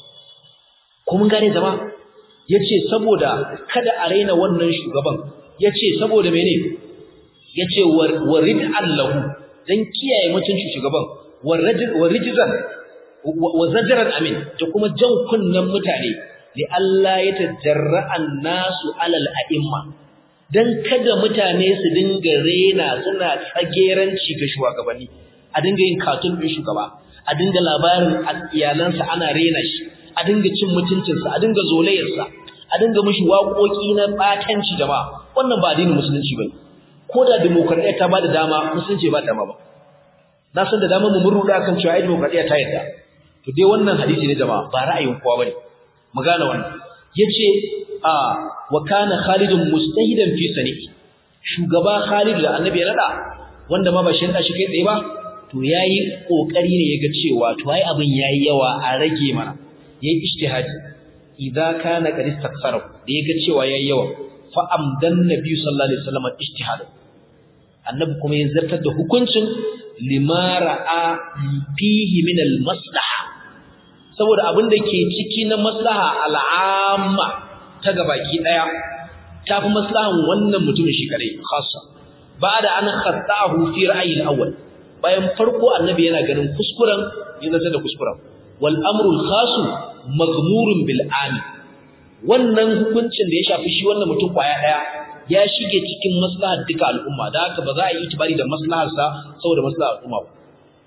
Speaker 1: ko mun gane jama'a yace saboda kada a raina wannan shugaban yace saboda mene yace warid allahu dan kiyaye mutuncin shugaban warijizan wa zajran amin da kuma jan kunnan mutane li Allah ya tajarra annasu alal a'imma dan kada mutane su dinga rena suna tsageranci ga shugabanni a dinga yin katun din shugaba a dinga labarin iyalansa ana rena shi a dinga cin mutuncinsa a dinga zolayarsa a dinga mishi waƙoƙi na batanci jama'a wannan ba addinin musulunci bane ko da demokradiyya ta bada dama musulunci ba dama ba na san da dama mu mun ruda kan cewa ai demokradiyya ta yadda to dai wannan hadisi ne jama'a ba ra'ayin kowa bane mu gane wannan yace a wa kana khalidun mustahidan fi sani'i shugaba khalid da annabi ya nada wanda ma ba shi da shi kai tsaye ba to yayi kokari ne yaga cewa to ai abin yayi yawa a rage mana yayi ijtihadi idza kana qad istaksara da yaga cewa yayi yawa fa amdan nabi sallallahu alaihi wasallam ijtihad annabi kuma ya zartar da hukuncin limara a fihi min al maslaha saboda abin da ke ciki na maslaha al'amma ta gabaki daya tafi maslahan wannan mutumin shi kadai khassa ba'da an khattahu fi ra'yi al-awwal bayan farko annabi yana ganin kuskuren ya zata da kuskuren wal amru al-khas maghmurun bil ami wannan hukuncin da ya shafi shi wannan mutum kwaya daya ya shige cikin maslahar duka al'umma da haka ba za a yi itibari da maslahar sa saboda maslahar al'umma ba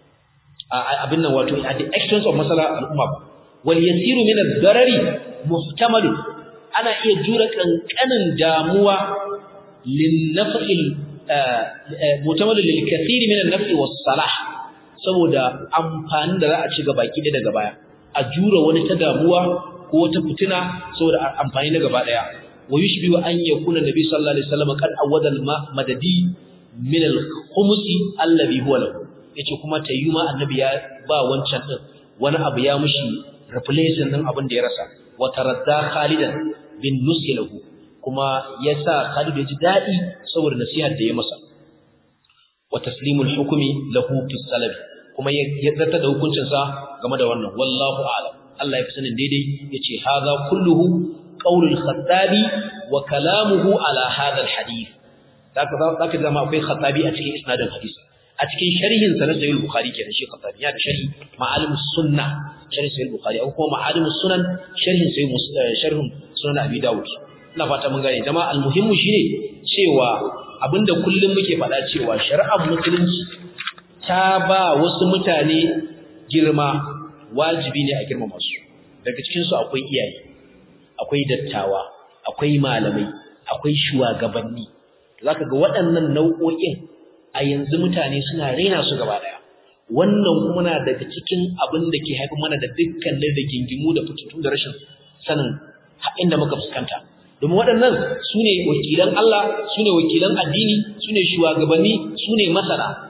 Speaker 1: abin nan wato at the expense of maslahar al'umma ba wal yasiru min ad-darari muhtamal ana iya jura kankanin damuwa lin naf'il muhtamal lil kathiri min an-naf'i was salah saboda amfani da za a ci gaba ki daga baya a jura wani ta damuwa ko wata fitina saboda amfani na gaba daya wa yushbihu an yakuna nabi sallallahu alaihi wasallam qad awada al-madadi min al-khums alladhi huwa lahu yace kuma tayyuma annabi ya ba wancan din wani abu ya mushi replacing din abin da ya rasa wa taradda khalidan bin nusi lahu kuma yasa Khalid ya ji dadi saboda nasihar da ya masa wa taslimul hukmi lahu fi salab kuma ya zarta da hukuncin sa game da wannan wallahu a'lam Allah ya fi sanin daidai yace hadha kulluhu qaulul khattabi wa kalamuhu ala hadha alhadith zaka zaka zama akwai khattabi a cikin isnadin hadisi a cikin sharhin sa na sahih bukhari kenan shi khattabi ya da sharhi ma'alimus sunna sharhin sahih bukhari ko kuma ma'alimus sunan sharhin sahih sharhin sunan abi dawud ina fata mun gane jama'a almuhimmu shine cewa abinda kullum muke faɗa cewa shari'ar musulunci ta ba wasu mutane girma wajibi ne a girmama su daga cikin su akwai iyaye akwai dattawa akwai malamai akwai shugabanni zaka ga waɗannan nau'o'in a yanzu mutane suna raina su gaba daya wannan kuma na daga cikin abin da ke haifar mana da dukkanin da gingimu da fitutun da rashin sanin inda muka fuskanta domin waɗannan su ne wakilan Allah su ne wakilan addini su ne shugabanni su ne masana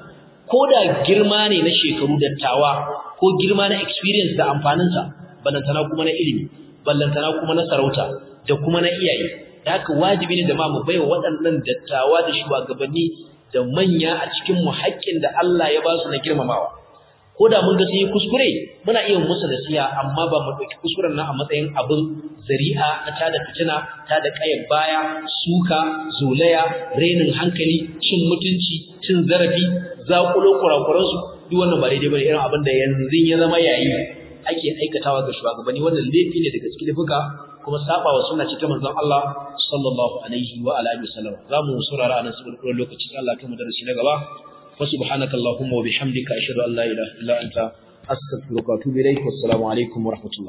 Speaker 1: ko da girma ne na shekaru dattawa ko girma na experience da amfaninsa ballantana kuma na ilimi ballantana kuma na sarauta da kuma na iyaye da haka wajibi ne da ma mu baiwa waɗannan dattawa da shugabanni da manya a cikin mu haƙƙin da Allah ya ba su na girmamawa ko da mun ga sun yi kuskure muna iya musu nasiha amma ba mu ɗauki kuskuren nan a matsayin abin zari'a na tada fitina tada ƙayar baya suka zolaya renin hankali cin mutunci cin zarafi zaƙulo kurakuransu duk wannan ba daidai bane irin abin da yanzu ya zama yayi ake aikatawa ga shugabanni wannan laifi ne daga cikin laifuka kuma saba wa sunna ce ta manzon Allah sallallahu alaihi wa alihi wasallam zamu saurara anan saboda lokaci Allah kuma darasi na gaba وسبحانك اللهم وبحمدك أشهد أن لا إله إلا أنت أستغفرك وأتوب إليك والسلام عليكم ورحمة الله